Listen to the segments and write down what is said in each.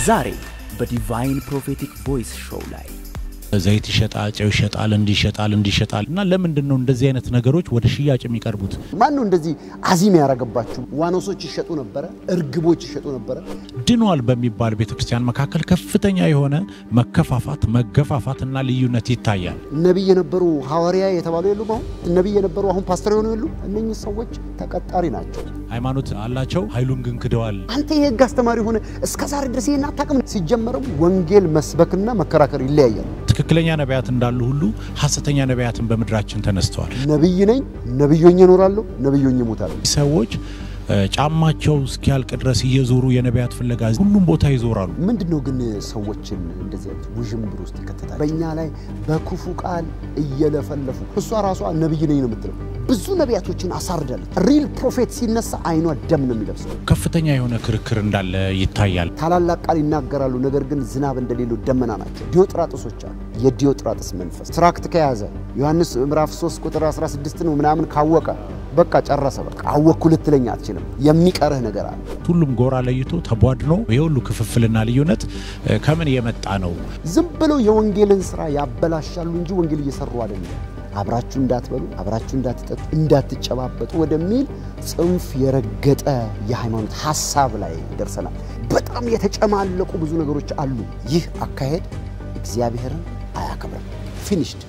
ዛሬ በዲቫይን ፕሮፌቲክ ቮይስ ሾው ላይ ዘይት ይሸጣል፣ ጨው ይሸጣል፣ እንዲህ ይሸጣል፣ እንዲህ ይሸጣል። እና ለምንድን ነው እንደዚህ አይነት ነገሮች ወደ ሽያጭ የሚቀርቡት? ማን ነው እንደዚህ አዚም ያደረገባችሁ? ዋኖሶች ይሸጡ ነበረ፣ እርግቦች ይሸጡ ነበረ። ድኗል በሚባል ቤተ ክርስቲያን መካከል ከፍተኛ የሆነ መከፋፋት፣ መገፋፋት እና ልዩነት ይታያል። ነቢይ የነበሩ ሐዋርያ የተባሉ የሉም? አሁን ነቢይ የነበሩ አሁን ፓስተር የሆኑ የሉ? እነኚህ ሰዎች ተቀጣሪ ናቸው። ሃይማኖት አላቸው፣ ኃይሉን ግን ክደዋል። አንተ የህግ አስተማሪ ሆነ እስከ ዛሬ ድረስ ይህን አታውቅም። ሲጀመርም ወንጌል መስበክና መከራከር ይለያያል። ትክክለኛ ነቢያት እንዳሉ ሁሉ ሐሰተኛ ነቢያትን በምድራችን ተነስተዋል። ነቢይ ነኝ፣ ነቢዮኝ እኖራለሁ፣ ነቢዮኝ እሞታለሁ። ሰዎች እ፣ ጫማቸው እስኪያልቅ ድረስ እየዞሩ የነቢያት ፍለጋ ሁሉም ቦታ ይዞራሉ። ምንድን ነው ግን ሰዎችን እንደዚህ አይነት ውዥንብር ውስጥ ይከተታል? በእኛ ላይ በክፉ ቃል እየለፈለፉ እሷ ራሷ ነቢይ ነኝ ነው የምትለው። ብዙ ነቢያቶችን አሳርዳለች። ሪል ፕሮፌት ሲነሳ አይኗ ደም ነው የሚለብሰው። ከፍተኛ የሆነ ክርክር እንዳለ ይታያል። ታላላቅ ቃል ይናገራሉ፣ ነገር ግን ዝናብ እንደሌለው ደመና ናቸው። ዲዮጥራጥሶች አሉ። የዲዮጥራጥስ መንፈስ ትራክት ከያዘ ዮሐንስ ምዕራፍ 3 ቁጥር 16 ነው ምናምን ካወቀ በቃ ጨረሰ። በቃ አወቅኩ ልትለኝ አትችልም። የሚቀርህ ነገር አለ። ሁሉም ጎራ ለይቶ ተቧድኖ የሁሉ ክፍፍልና ልዩነት እ፣ ከምን የመጣ ነው? ዝም ብለው የወንጌልን ስራ ያበላሻሉ እንጂ ወንጌል እየሰሩ አይደለም። አብራችሁ እንዳትበሉ፣ አብራችሁ እንዳትጠጡ፣ እንዳትጨባበጡ ወደሚል ጽንፍ የረገጠ የሃይማኖት ሀሳብ ላይ ደርሰናል። በጣም የተጨማለቁ ብዙ ነገሮች አሉ። ይህ አካሄድ እግዚአብሔርን አያከብርም። ፊኒሽድ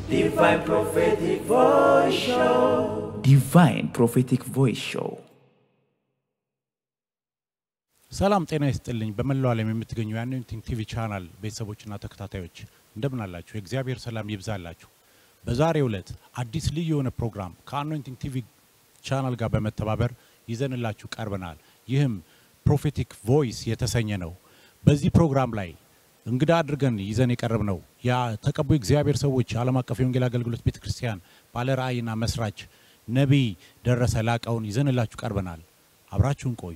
ዲቫይን ፕሮፌቲክ ቮይስ ሾው ሰላም ጤና ይስጥልኝ። በመላው ዓለም የምትገኙ የአኖይንቲንግ ቲቪ ቻናል ቤተሰቦችና ተከታታዮች እንደምን አላችሁ? የእግዚአብሔር ሰላም ይብዛላችሁ። በዛሬው ዕለት አዲስ ልዩ የሆነ ፕሮግራም ከአኖይንቲንግ ቲቪ ቻናል ጋር በመተባበር ይዘንላችሁ ቀርበናል። ይህም ፕሮፌቲክ ቮይስ የተሰኘ ነው። በዚህ ፕሮግራም ላይ እንግዳ አድርገን ይዘን የቀረብ ነው የተቀቡ እግዚአብሔር ሰዎች ዓለም አቀፍ የወንጌል አገልግሎት ቤተ ክርስቲያን ባለ ራእይና መስራች ነቢይ ደረሰ ላቀውን ይዘንላችሁ ቀርበናል። አብራችሁን ቆዩ።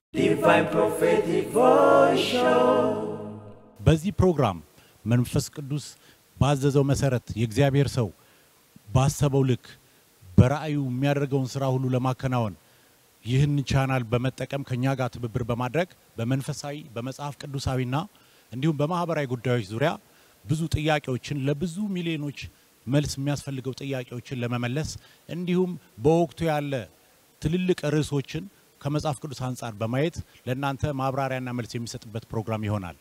በዚህ ፕሮግራም መንፈስ ቅዱስ ባዘዘው መሰረት የእግዚአብሔር ሰው ባሰበው ልክ በራእዩ የሚያደርገውን ስራ ሁሉ ለማከናወን ይህን ቻናል በመጠቀም ከኛ ጋር ትብብር በማድረግ በመንፈሳዊ በመጽሐፍ ቅዱሳዊና እንዲሁም በማህበራዊ ጉዳዮች ዙሪያ ብዙ ጥያቄዎችን ለብዙ ሚሊዮኖች መልስ የሚያስፈልገው ጥያቄዎችን ለመመለስ እንዲሁም በወቅቱ ያለ ትልልቅ ርዕሶችን ከመጽሐፍ ቅዱስ አንጻር በማየት ለእናንተ ማብራሪያና መልስ የሚሰጥበት ፕሮግራም ይሆናል።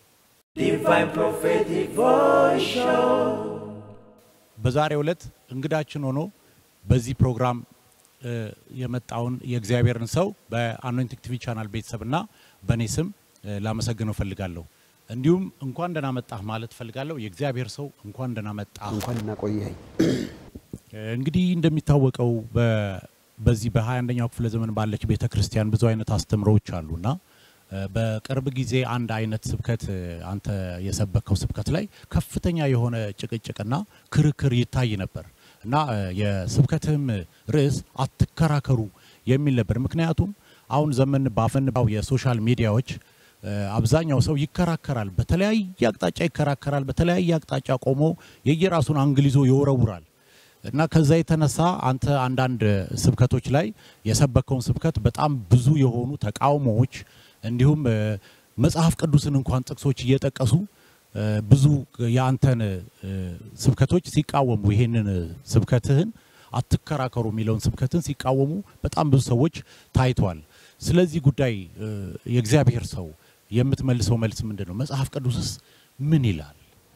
በዛሬው ዕለት እንግዳችን ሆኖ በዚህ ፕሮግራም እ፣ የመጣውን የእግዚአብሔርን ሰው በአኖይንቲንግ ቲቪ ቻናል ቤተሰብና በእኔ ስም እ፣ ላመሰግነው ፈልጋለሁ። እንዲሁም እንኳን ደህና መጣህ ማለት ፈልጋለሁ። የእግዚአብሔር ሰው እንኳን ደህና መጣህ። እንኳን እናቆየኸኝ። እንግዲህ እንደሚታወቀው በ- በዚህ በ21ኛው ክፍለ ዘመን ባለች ቤተ ክርስቲያን ብዙ አይነት አስተምሮዎች አሉና እ፣ በቅርብ ጊዜ አንድ አይነት ስብከት እ፣ አንተ የሰበከው ስብከት ላይ ከፍተኛ የሆነ ጭቅጭቅና ክርክር ይታይ ነበር እና እ፣ የስብከትህም ርዕስ አትከራከሩ የሚል ነበር። ምክንያቱም አሁን ዘመን ባፈንባው የሶሻል ሚዲያዎች እ፣ አብዛኛው ሰው ይከራከራል፣ በተለያየ አቅጣጫ ይከራከራል፣ በተለያየ አቅጣጫ ቆሞ የየራሱን አንግል ይዞ ይወረውራል። እና ከዛ የተነሳ አንተ አንዳንድ ስብከቶች ላይ የሰበከውን ስብከት በጣም ብዙ የሆኑ ተቃውሞዎች እንዲሁም እ፣ መጽሐፍ ቅዱስን እንኳን ጥቅሶች እየጠቀሱ እ፣ ብዙ የአንተን እ፣ ስብከቶች ሲቃወሙ ይሄንን ስብከትህን አትከራከሩ የሚለውን ስብከትን ሲቃወሙ በጣም ብዙ ሰዎች ታይተዋል። ስለዚህ ጉዳይ እ፣ የእግዚአብሔር ሰው የምትመልሰው መልስ ምንድን ነው? መጽሐፍ ቅዱስስ ምን ይላል?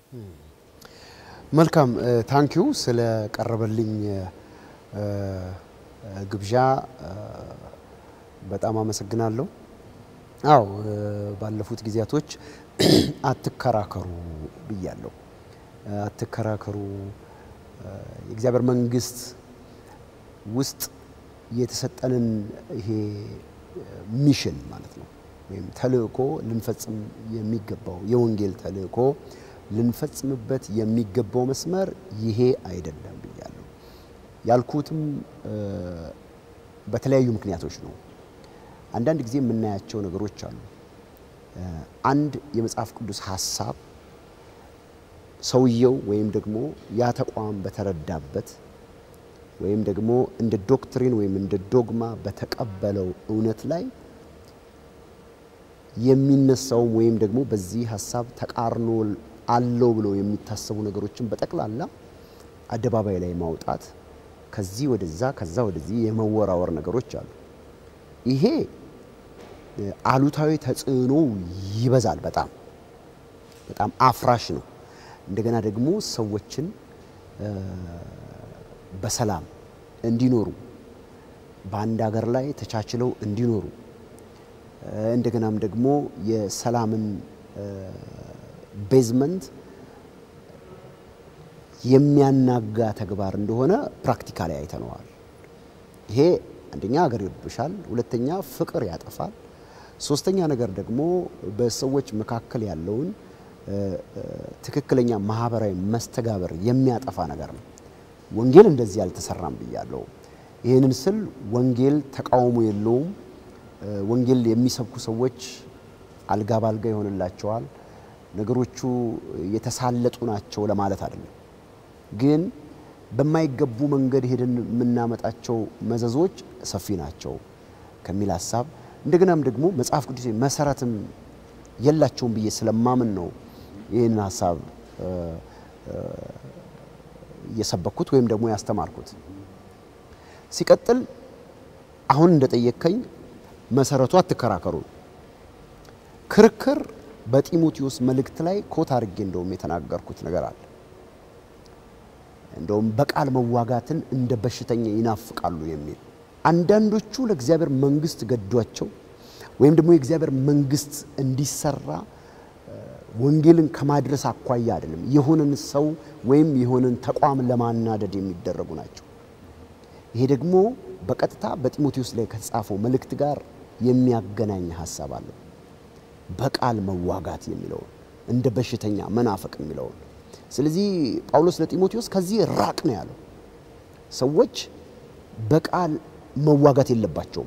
መልካም ታንኪዩ ስለ ቀረበልኝ እ፣ ግብዣ እ፣ በጣም አመሰግናለሁ። አዎ እ፣ ባለፉት ጊዜያቶች አትከራከሩ ብያለሁ። እ፣ አትከራከሩ እ፣ የእግዚአብሔር መንግስት ውስጥ የተሰጠንን ይሄ ሚሽን ማለት ነው ወይም ተልእኮ ልንፈጽም የሚገባው የወንጌል ተልእኮ ልንፈጽምበት የሚገባው መስመር ይሄ አይደለም ብያለሁ። ያልኩትም እ፣ በተለያዩ ምክንያቶች ነው። አንዳንድ ጊዜ የምናያቸው ነገሮች አሉ። እ፣ አንድ የመጽሐፍ ቅዱስ ሀሳብ ሰውየው ወይም ደግሞ ያ ተቋም በተረዳበት ወይም ደግሞ እንደ ዶክትሪን ወይም እንደ ዶግማ በተቀበለው እውነት ላይ የሚነሳውም ወይም ደግሞ በዚህ ሀሳብ ተቃርኖ አለው ብለው የሚታሰቡ ነገሮችን በጠቅላላ አደባባይ ላይ ማውጣት፣ ከዚህ ወደዛ ከዛ ወደዚህ የመወራወር ነገሮች አሉ። ይሄ አሉታዊ ተጽዕኖ ይበዛል። በጣም በጣም አፍራሽ ነው። እንደገና ደግሞ ሰዎችን በሰላም እንዲኖሩ በአንድ ሀገር ላይ ተቻችለው እንዲኖሩ እንደገናም ደግሞ የሰላምን ቤዝመንት የሚያናጋ ተግባር እንደሆነ ፕራክቲካሊ አይተነዋል። ይሄ አንደኛ ሀገር ይረብሻል፣ ሁለተኛ ፍቅር ያጠፋል፣ ሶስተኛ ነገር ደግሞ በሰዎች መካከል ያለውን ትክክለኛ ማህበራዊ መስተጋበር የሚያጠፋ ነገር ነው። ወንጌል እንደዚህ አልተሰራም ብያለሁ። ይህንን ስል ወንጌል ተቃውሞ የለውም። ወንጌል የሚሰብኩ ሰዎች አልጋ ባልጋ ይሆንላቸዋል፣ ነገሮቹ የተሳለጡ ናቸው ለማለት አይደለም። ግን በማይገቡ መንገድ ሄደን የምናመጣቸው መዘዞች ሰፊ ናቸው ከሚል ሀሳብ እንደገናም ደግሞ መጽሐፍ ቅዱስ መሰረትም የላቸውም ብዬ ስለማምን ነው ይህንን ሀሳብ እየሰበኩት ወይም ደግሞ ያስተማርኩት። ሲቀጥል አሁን እንደጠየከኝ መሰረቱ አትከራከሩ። ክርክር በጢሞቴዎስ መልእክት ላይ ኮት አድርጌ እንደውም የተናገርኩት ነገር አለ። እንደውም በቃል መዋጋትን እንደ በሽተኛ ይናፍቃሉ የሚል አንዳንዶቹ ለእግዚአብሔር መንግስት ገዷቸው ወይም ደግሞ የእግዚአብሔር መንግስት እንዲሰራ ወንጌልን ከማድረስ አኳያ አይደለም፣ የሆነን ሰው ወይም የሆነን ተቋም ለማናደድ የሚደረጉ ናቸው። ይሄ ደግሞ በቀጥታ በጢሞቴዎስ ላይ ከተጻፈው መልእክት ጋር የሚያገናኝ ሀሳብ አለው። በቃል መዋጋት የሚለውን እንደ በሽተኛ መናፈቅ የሚለውን ስለዚህ ጳውሎስ ለጢሞቴዎስ ከዚህ ራቅ ነው ያለው። ሰዎች በቃል መዋጋት የለባቸውም።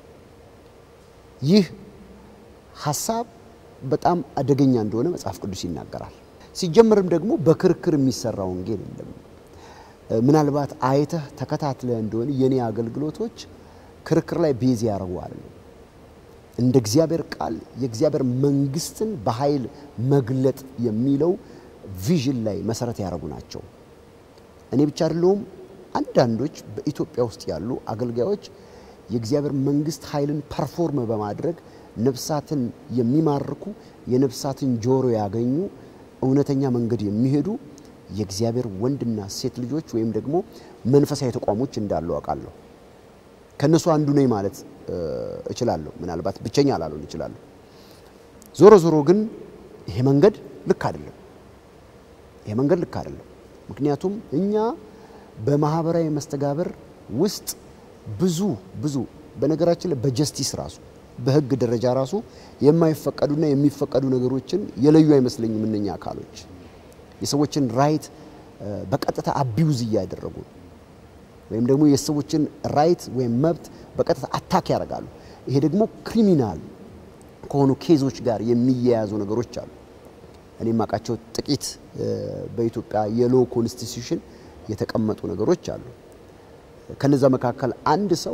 ይህ ሀሳብ በጣም አደገኛ እንደሆነ መጽሐፍ ቅዱስ ይናገራል። ሲጀመርም ደግሞ በክርክር የሚሰራ ወንጌል የለም። ምናልባት አይተህ ተከታትለህ እንደሆነ የኔ አገልግሎቶች ክርክር ላይ ቤዝ ያደርገዋል። እንደ እግዚአብሔር ቃል የእግዚአብሔር መንግስትን በኃይል መግለጥ የሚለው ቪዥን ላይ መሰረት ያደረጉ ናቸው። እኔ ብቻ አይደለሁም። አንዳንዶች በኢትዮጵያ ውስጥ ያሉ አገልጋዮች የእግዚአብሔር መንግስት ኃይልን ፐርፎርም በማድረግ ነፍሳትን የሚማርኩ የነፍሳትን ጆሮ ያገኙ እውነተኛ መንገድ የሚሄዱ የእግዚአብሔር ወንድና ሴት ልጆች ወይም ደግሞ መንፈሳዊ ተቋሞች እንዳሉ አውቃለሁ። ከእነሱ አንዱ ነኝ ማለት እችላለሁ። ምናልባት ብቸኛ ላልሆን እችላለሁ። ዞሮ ዞሮ ግን ይሄ መንገድ ልክ አይደለም። ይሄ መንገድ ልክ አይደለም። ምክንያቱም እኛ በማህበራዊ መስተጋብር ውስጥ ብዙ ብዙ በነገራችን ላይ በጀስቲስ ራሱ በህግ ደረጃ ራሱ የማይፈቀዱና የሚፈቀዱ ነገሮችን የለዩ አይመስለኝም። እነኛ አካሎች የሰዎችን ራይት በቀጥታ አቢዩዝ እያደረጉ ወይም ደግሞ የሰዎችን ራይት ወይም መብት በቀጥታ አታክ ያደርጋሉ። ይሄ ደግሞ ክሪሚናል ከሆኑ ኬዞች ጋር የሚያያዙ ነገሮች አሉ። እኔ የማውቃቸው ጥቂት በኢትዮጵያ የሎ ኮንስቲቱሽን የተቀመጡ ነገሮች አሉ። ከነዛ መካከል አንድ ሰው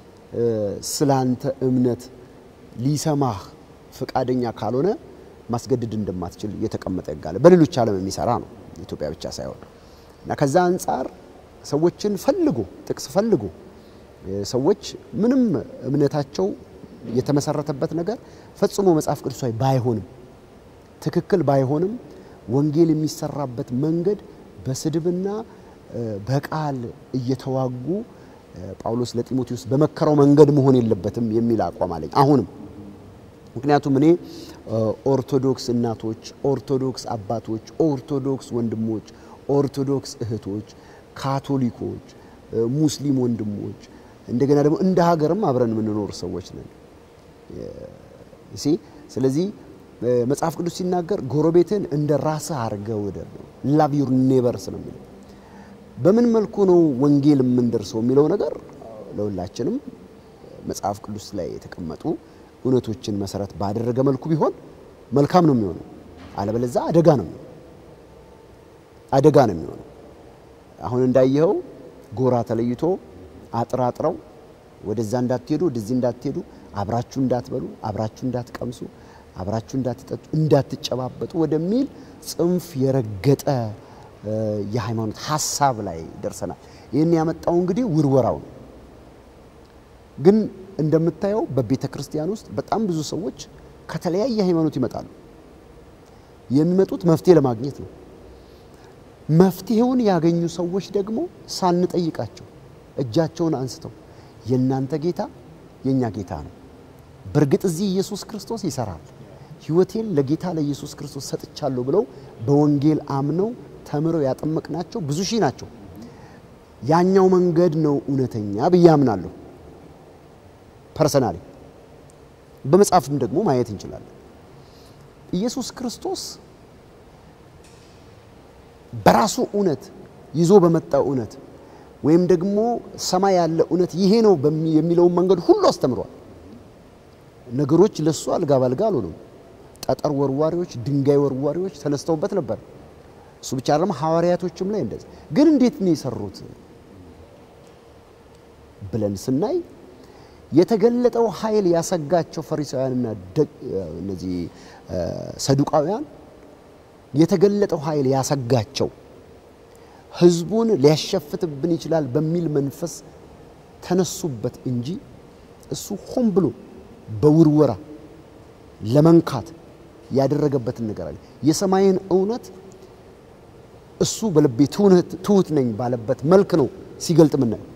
ስላንተ እምነት ሊሰማህ ፈቃደኛ ካልሆነ ማስገደድ እንደማትችል የተቀመጠ ሕግ አለ። በሌሎች ዓለም የሚሰራ ነው፣ ኢትዮጵያ ብቻ ሳይሆን እና ከዛ አንጻር ሰዎችን ፈልጎ ጥቅስ ፈልጎ ሰዎች ምንም እምነታቸው የተመሰረተበት ነገር ፈጽሞ መጽሐፍ ቅዱሳዊ ባይሆንም ትክክል ባይሆንም ወንጌል የሚሰራበት መንገድ በስድብና በቃል እየተዋጉ ጳውሎስ ለጢሞቴዎስ በመከረው መንገድ መሆን የለበትም የሚል አቋም አለኝ አሁንም። ምክንያቱም እኔ ኦርቶዶክስ እናቶች፣ ኦርቶዶክስ አባቶች፣ ኦርቶዶክስ ወንድሞች፣ ኦርቶዶክስ እህቶች፣ ካቶሊኮች፣ ሙስሊም ወንድሞች እንደገና ደግሞ እንደ ሀገርም አብረን የምንኖር ሰዎች ነን። ስለዚህ መጽሐፍ ቅዱስ ሲናገር ጎረቤትን እንደ ራስህ አድርገህ ውደድ ነው። ላቭ ዩር ኔበርስ ነው የሚለው። በምን መልኩ ነው ወንጌል የምንደርሰው የሚለው ነገር ለሁላችንም መጽሐፍ ቅዱስ ላይ የተቀመጡ እውነቶችን መሰረት ባደረገ መልኩ ቢሆን መልካም ነው የሚሆነው። አለበለዚያ አደጋ ነው የሚሆነው። አደጋ ነው የሚሆነው። አሁን እንዳየኸው ጎራ ተለይቶ አጥራጥረው ወደዛ እንዳትሄዱ ወደዚህ እንዳትሄዱ፣ አብራችሁ እንዳትበሉ፣ አብራችሁ እንዳትቀምሱ፣ አብራችሁ እንዳትጠጡ እንዳትጨባበጡ ወደሚል ጽንፍ የረገጠ የሃይማኖት ሀሳብ ላይ ደርሰናል። ይህን ያመጣው እንግዲህ ውርወራው ነው። ግን እንደምታየው በቤተ ክርስቲያን ውስጥ በጣም ብዙ ሰዎች ከተለያየ ሃይማኖት ይመጣሉ። የሚመጡት መፍትሄ ለማግኘት ነው። መፍትሄውን ያገኙ ሰዎች ደግሞ ሳንጠይቃቸው እጃቸውን አንስተው የእናንተ ጌታ የእኛ ጌታ ነው፣ በእርግጥ እዚህ ኢየሱስ ክርስቶስ ይሰራል፣ ሕይወቴን ለጌታ ለኢየሱስ ክርስቶስ ሰጥቻለሁ ብለው በወንጌል አምነው ተምረው ያጠመቅናቸው ብዙ ሺህ ናቸው። ያኛው መንገድ ነው እውነተኛ ብዬ አምናለሁ። ፐርሰናሊ በመጽሐፍም ደግሞ ማየት እንችላለን። ኢየሱስ ክርስቶስ በራሱ እውነት ይዞ በመጣው እውነት ወይም ደግሞ ሰማይ ያለ እውነት ይሄ ነው የሚለውን መንገድ ሁሉ አስተምሯል። ነገሮች ለሱ አልጋ ባልጋ አልሆኑም። ጠጠር ወርዋሪዎች፣ ድንጋይ ወርዋሪዎች ተነስተውበት ነበር። እሱ ብቻ አይደለም፣ ሐዋርያቶችም ላይ እንደዚህ። ግን እንዴት ነው የሰሩት ብለን ስናይ የተገለጠው ኃይል ያሰጋቸው ፈሪሳውያንና እነዚህ ሰዱቃውያን የተገለጠው ኃይል ያሰጋቸው ሕዝቡን ሊያሸፍትብን ይችላል በሚል መንፈስ ተነሱበት እንጂ እሱ ሆን ብሎ በውርወራ ለመንካት ያደረገበትን ነገር አለ። የሰማይን እውነት እሱ በልቤ ትሁት ነኝ ባለበት መልክ ነው ሲገልጥ ምናየው።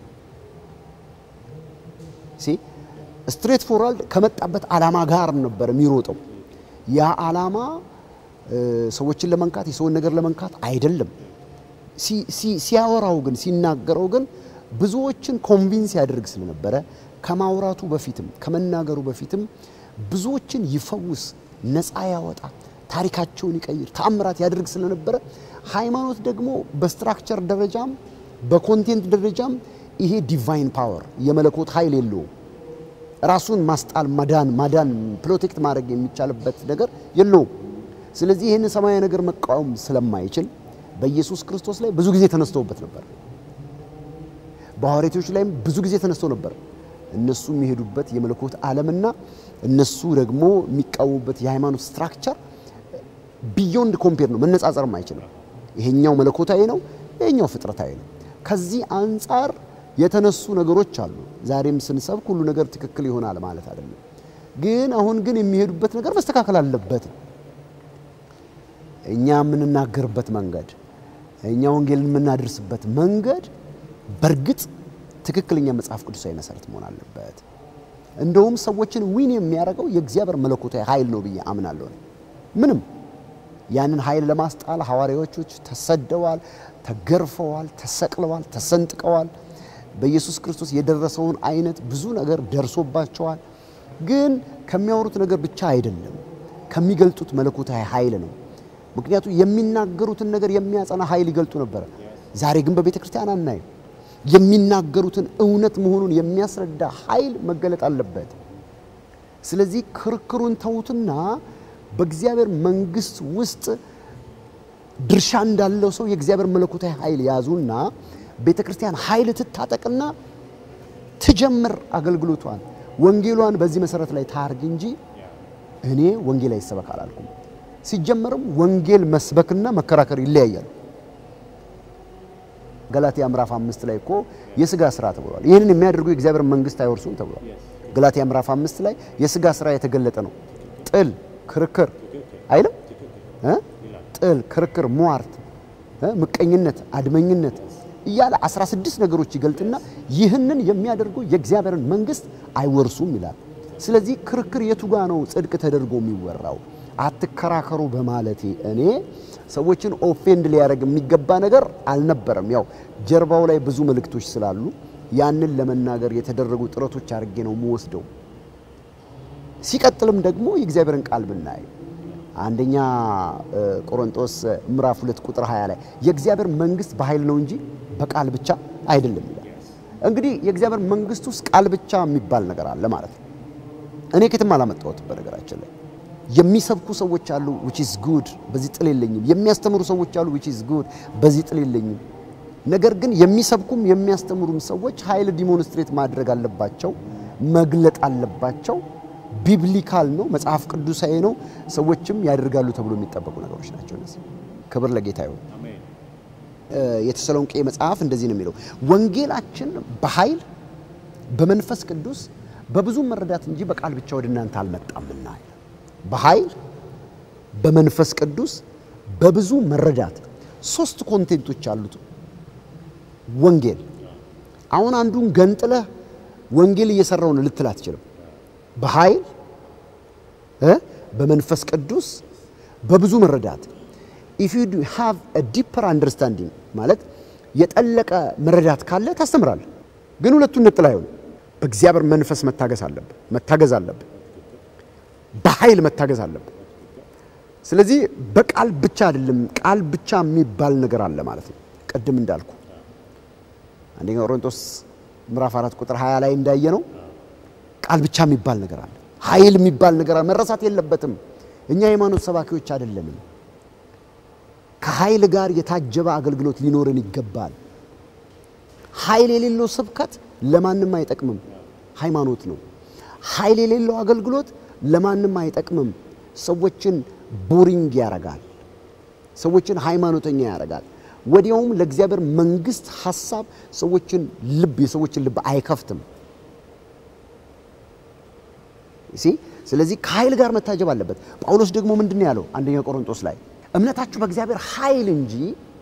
ስትሬት ፎርዋርድ ከመጣበት ዓላማ ጋር ነበር የሚሮጠው። ያ ዓላማ ሰዎችን ለመንካት የሰውን ነገር ለመንካት አይደለም። ሲያወራው ግን ሲናገረው ግን ብዙዎችን ኮንቪንስ ያደርግ ስለነበረ ከማውራቱ በፊትም ከመናገሩ በፊትም ብዙዎችን ይፈውስ፣ ነፃ ያወጣ፣ ታሪካቸውን ይቀይር፣ ተአምራት ያደርግ ስለነበረ ሃይማኖት ደግሞ በስትራክቸር ደረጃም በኮንቴንት ደረጃም ይሄ ዲቫይን ፓወር የመለኮት ኃይል የለውም። ራሱን ማስጣል ማዳን ማዳን ፕሮቴክት ማድረግ የሚቻልበት ነገር የለውም። ስለዚህ ይህን ሰማያዊ ነገር መቃወም ስለማይችል በኢየሱስ ክርስቶስ ላይ ብዙ ጊዜ ተነስተውበት ነበር። በሐዋርያቶች ላይም ብዙ ጊዜ ተነስተው ነበር። እነሱ የሚሄዱበት የመለኮት ዓለምና እነሱ ደግሞ የሚቃወሙበት የሃይማኖት ስትራክቸር ቢዮንድ ኮምፔር ነው፣ መነጻጸርም አይችልም። ይሄኛው መለኮታዊ ነው፣ ይሄኛው ፍጥረታዊ ነው። ከዚህ አንጻር የተነሱ ነገሮች አሉ። ዛሬም ስንሰብክ ሁሉ ነገር ትክክል ይሆናል ማለት አይደለም። ግን አሁን ግን የሚሄዱበት ነገር መስተካከል አለበት። እኛ የምንናገርበት መንገድ፣ እኛ ወንጌልን የምናደርስበት መንገድ በእርግጥ ትክክለኛ መጽሐፍ ቅዱሳዊ መሰረት መሆን አለበት። እንደውም ሰዎችን ዊን የሚያደርገው የእግዚአብሔር መለኮታዊ ኃይል ነው ብዬ አምናለሁ። ምንም ያንን ኃይል ለማስጣል ሐዋርያዎች ተሰደዋል፣ ተገርፈዋል፣ ተሰቅለዋል፣ ተሰንጥቀዋል። በኢየሱስ ክርስቶስ የደረሰውን አይነት ብዙ ነገር ደርሶባቸዋል። ግን ከሚያወሩት ነገር ብቻ አይደለም፣ ከሚገልጡት መለኮታዊ ኃይል ነው። ምክንያቱም የሚናገሩትን ነገር የሚያጸና ኃይል ይገልጡ ነበረ። ዛሬ ግን በቤተ ክርስቲያን አናይም። የሚናገሩትን እውነት መሆኑን የሚያስረዳ ኃይል መገለጥ አለበት። ስለዚህ ክርክሩን ተዉትና በእግዚአብሔር መንግሥት ውስጥ ድርሻ እንዳለው ሰው የእግዚአብሔር መለኮታዊ ኃይል ያዙና ቤተ ክርስቲያን ኃይል ትታጠቅና ትጀምር አገልግሎቷን፣ ወንጌሏን በዚህ መሰረት ላይ ታርግ እንጂ እኔ ወንጌል አይሰበክ አላልኩም። ሲጀመርም ወንጌል መስበክና መከራከር ይለያያል። ገላትያ ምዕራፍ አምስት ላይ እኮ የስጋ ስራ ተብሏል። ይህንን የሚያደርጉ የእግዚአብሔር መንግስት አይወርሱም ተብሏል። ገላትያ ምዕራፍ አምስት ላይ የስጋ ስራ የተገለጠ ነው። ጥል፣ ክርክር አይልም እ ጥል፣ ክርክር፣ ሟርት፣ ምቀኝነት፣ አድመኝነት እያለ 16 ነገሮች ይገልጥና ይህንን የሚያደርጉ የእግዚአብሔርን መንግስት አይወርሱም ይላል። ስለዚህ ክርክር የቱ ጋ ነው ጽድቅ ተደርጎ የሚወራው? አትከራከሩ በማለቴ እኔ ሰዎችን ኦፌንድ ሊያደርግ የሚገባ ነገር አልነበረም። ያው ጀርባው ላይ ብዙ መልእክቶች ስላሉ ያንን ለመናገር የተደረጉ ጥረቶች አድርጌ ነው የምወስደው። ሲቀጥልም ደግሞ የእግዚአብሔርን ቃል ብናይ አንደኛ ቆሮንጦስ ምዕራፍ ሁለት ቁጥር 20 ላይ የእግዚአብሔር መንግስት በኃይል ነው እንጂ በቃል ብቻ አይደለም ይላል። እንግዲህ የእግዚአብሔር መንግስት ውስጥ ቃል ብቻ የሚባል ነገር አለ ማለት ነው። እኔ ከትም አላመጣሁትም በነገራችን ላይ የሚሰብኩ ሰዎች አሉ which is good በዚህ ጥል የለኝም። የሚያስተምሩ ሰዎች አሉ which is good በዚህ ጥል የለኝም። ነገር ግን የሚሰብኩም የሚያስተምሩም ሰዎች ኃይል ዲሞንስትሬት ማድረግ አለባቸው፣ መግለጥ አለባቸው። ቢብሊካል ነው፣ መጽሐፍ ቅዱሳዊ ነው፣ ሰዎችም ያደርጋሉ ተብሎ የሚጠበቁ ነገሮች ናቸው እነዚህ። ክብር ለጌታ ይሁን። የተሰሎንቄ መጽሐፍ እንደዚህ ነው የሚለው፣ ወንጌላችን በኃይል በመንፈስ ቅዱስ በብዙ መረዳት እንጂ በቃል ብቻ ወደ እናንተ አልመጣምና። በኃይል በመንፈስ ቅዱስ በብዙ መረዳት ሶስት ኮንቴንቶች አሉት ወንጌል። አሁን አንዱን ገንጥለህ ወንጌል እየሰራው ነው ልትል አትችልም። በኃይል እ በመንፈስ ቅዱስ በብዙ መረዳት ኢፍ ዩ ሃቭ አ ዲፐር አንደርስታንዲንግ ማለት የጠለቀ መረዳት ካለ ታስተምራለህ። ግን ሁለቱን ነጥል አይሆንም። በእግዚአብሔር መንፈስ መታገዝ አለብህ መታገዝ አለብህ። በኃይል መታገዝ አለብህ። ስለዚህ በቃል ብቻ አይደለም፣ ቃል ብቻ የሚባል ነገር አለ ማለት ነው። ቅድም እንዳልኩ አንደኛ ቆሮንቶስ ምዕራፍ አራት ቁጥር 20 ላይ እንዳየ ነው ቃል ብቻ የሚባል ነገር አለ። ኃይል የሚባል ነገር አለ። መረሳት የለበትም። እኛ ሃይማኖት ሰባኪዎች አይደለንም። ከኃይል ጋር የታጀበ አገልግሎት ሊኖረን ይገባል። ኃይል የሌለው ስብከት ለማንም አይጠቅምም፣ ሃይማኖት ነው። ኃይል የሌለው አገልግሎት ለማንም አይጠቅምም። ሰዎችን ቦሪንግ ያረጋል። ሰዎችን ሃይማኖተኛ ያረጋል። ወዲያውም ለእግዚአብሔር መንግስት ሐሳብ ሰዎችን ልብ የሰዎችን ልብ አይከፍትም። ሲ ስለዚህ ከኃይል ጋር መታጀብ አለበት። ጳውሎስ ደግሞ ምንድን ነው ያለው? አንደኛ ቆሮንቶስ ላይ እምነታችሁ በእግዚአብሔር ኃይል እንጂ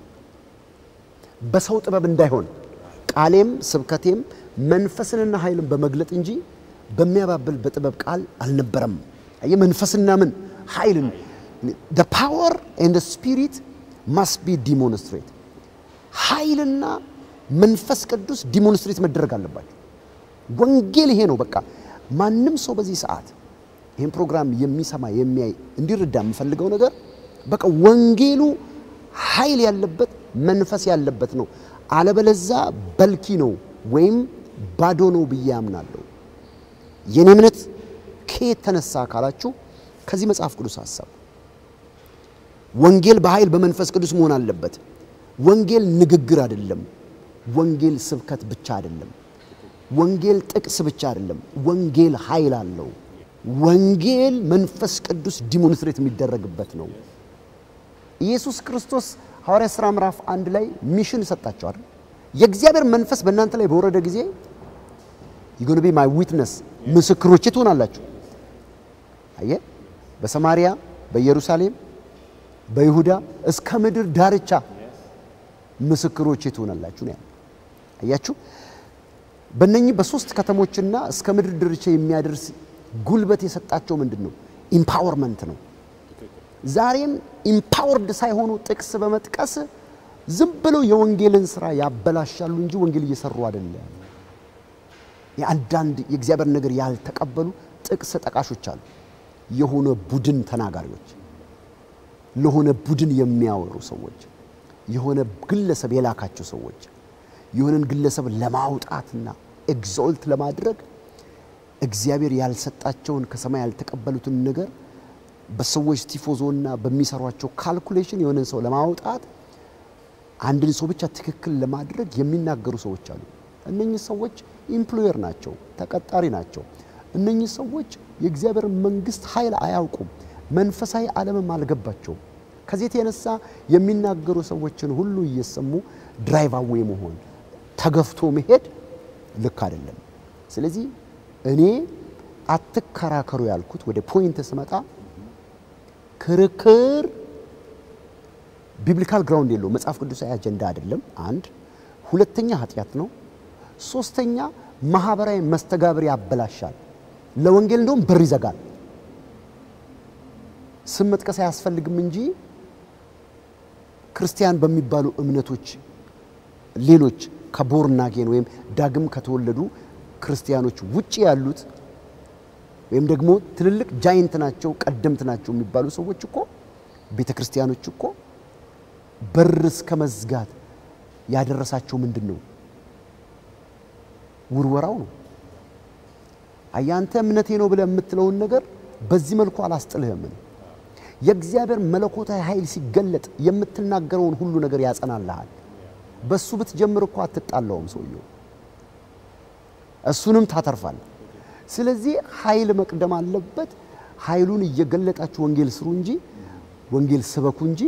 በሰው ጥበብ እንዳይሆን ቃሌም ስብከቴም መንፈስንና ኃይልን በመግለጥ እንጂ በሚያባብል በጥበብ ቃል አልነበረም። አየህ መንፈስና ምን ኃይልን the power and the spirit must be demonstrate ኃይልና መንፈስ ቅዱስ ዲሞንስትሬት መደረግ አለባቸው። ወንጌል ይሄ ነው። በቃ ማንም ሰው በዚህ ሰዓት ይህን ፕሮግራም የሚሰማ የሚያይ እንዲረዳ የምፈልገው ነገር በቃ ወንጌሉ ኃይል ያለበት መንፈስ ያለበት ነው። አለበለዛ በልኪ ነው ወይም ባዶ ነው ብዬ አምናለሁ። የኔ እምነት ከየት ተነሳ ካላችሁ ከዚህ መጽሐፍ ቅዱስ ሀሳብ ወንጌል በኃይል በመንፈስ ቅዱስ መሆን አለበት። ወንጌል ንግግር አይደለም። ወንጌል ስብከት ብቻ አይደለም። ወንጌል ጥቅስ ብቻ አይደለም። ወንጌል ኃይል አለው። ወንጌል መንፈስ ቅዱስ ዲሞንስትሬት የሚደረግበት ነው። ኢየሱስ ክርስቶስ ሐዋርያ ሥራ ምዕራፍ አንድ ላይ ሚሽን ሰጣቸዋል። የእግዚአብሔር መንፈስ በእናንተ ላይ በወረደ ጊዜ ዩጎን ቢ ማይ ዊትነስ ምስክሮቼ ትሆናላችሁ። አየ በሰማሪያ በኢየሩሳሌም በይሁዳ እስከ ምድር ዳርቻ ምስክሮቼ ትሆናላችሁ ነው ያለው። አያችሁ በእነኚህ በሶስት ከተሞችና እስከ ምድር ዳርቻ የሚያደርስ ጉልበት የሰጣቸው ምንድን ነው? ኢምፓወርመንት ነው። ዛሬም ኢምፓወርድ ሳይሆኑ ጥቅስ በመጥቀስ ዝም ብለው የወንጌልን ስራ ያበላሻሉ እንጂ ወንጌል እየሰሩ አይደለም። የአንዳንድ የእግዚአብሔር ነገር ያልተቀበሉ ጥቅስ ጠቃሾች አሉ። የሆነ ቡድን ተናጋሪዎች፣ ለሆነ ቡድን የሚያወሩ ሰዎች፣ የሆነ ግለሰብ የላካቸው ሰዎች የሆነን ግለሰብ ለማውጣትና ኤግዞልት ለማድረግ እግዚአብሔር ያልሰጣቸውን ከሰማይ ያልተቀበሉትን ነገር በሰዎች ቲፎዞና በሚሰሯቸው ካልኩሌሽን የሆነን ሰው ለማውጣት አንድን ሰው ብቻ ትክክል ለማድረግ የሚናገሩ ሰዎች አሉ። እነኚህ ሰዎች ኢምፕሎየር ናቸው፣ ተቀጣሪ ናቸው። እነኚህ ሰዎች የእግዚአብሔር መንግስት ኃይል አያውቁም፣ መንፈሳዊ ዓለምም አልገባቸውም። ከዚህ የተነሳ የሚናገሩ ሰዎችን ሁሉ እየሰሙ ድራይቭ አዌይ መሆን ተገፍቶ መሄድ ልክ አይደለም። ስለዚህ እኔ አትከራከሩ ያልኩት ወደ ፖይንት ስመጣ ክርክር ቢብሊካል ግራውንድ የለው መጽሐፍ ቅዱሳዊ አጀንዳ አይደለም። አንድ ሁለተኛ ኃጢአት ነው። ሶስተኛ ማህበራዊ መስተጋብር ያበላሻል። ለወንጌል እንደውም በር ይዘጋል። ስም መጥቀስ አያስፈልግም እንጂ ክርስቲያን በሚባሉ እምነቶች ሌሎች ከቦርናጌን ወይም ዳግም ከተወለዱ ክርስቲያኖች ውጭ ያሉት ወይም ደግሞ ትልልቅ ጃይንት ናቸው ቀደምት ናቸው የሚባሉ ሰዎች እኮ ቤተ ክርስቲያኖች እኮ በር እስከ መዝጋት ያደረሳቸው ምንድን ነው? ውርወራው ነው። አያንተ እምነቴ ነው ብለህ የምትለውን ነገር በዚህ መልኩ አላስጥልህም። የእግዚአብሔር መለኮታዊ ኃይል ሲገለጥ የምትናገረውን ሁሉ ነገር ያጸናልሃል። በሱ ብትጀምር እኮ አትጣላውም ሰውየው፣ እሱንም ታተርፋል። ስለዚህ ኃይል መቅደም አለበት። ኃይሉን እየገለጣችሁ ወንጌል ስሩ እንጂ ወንጌል ስበኩ እንጂ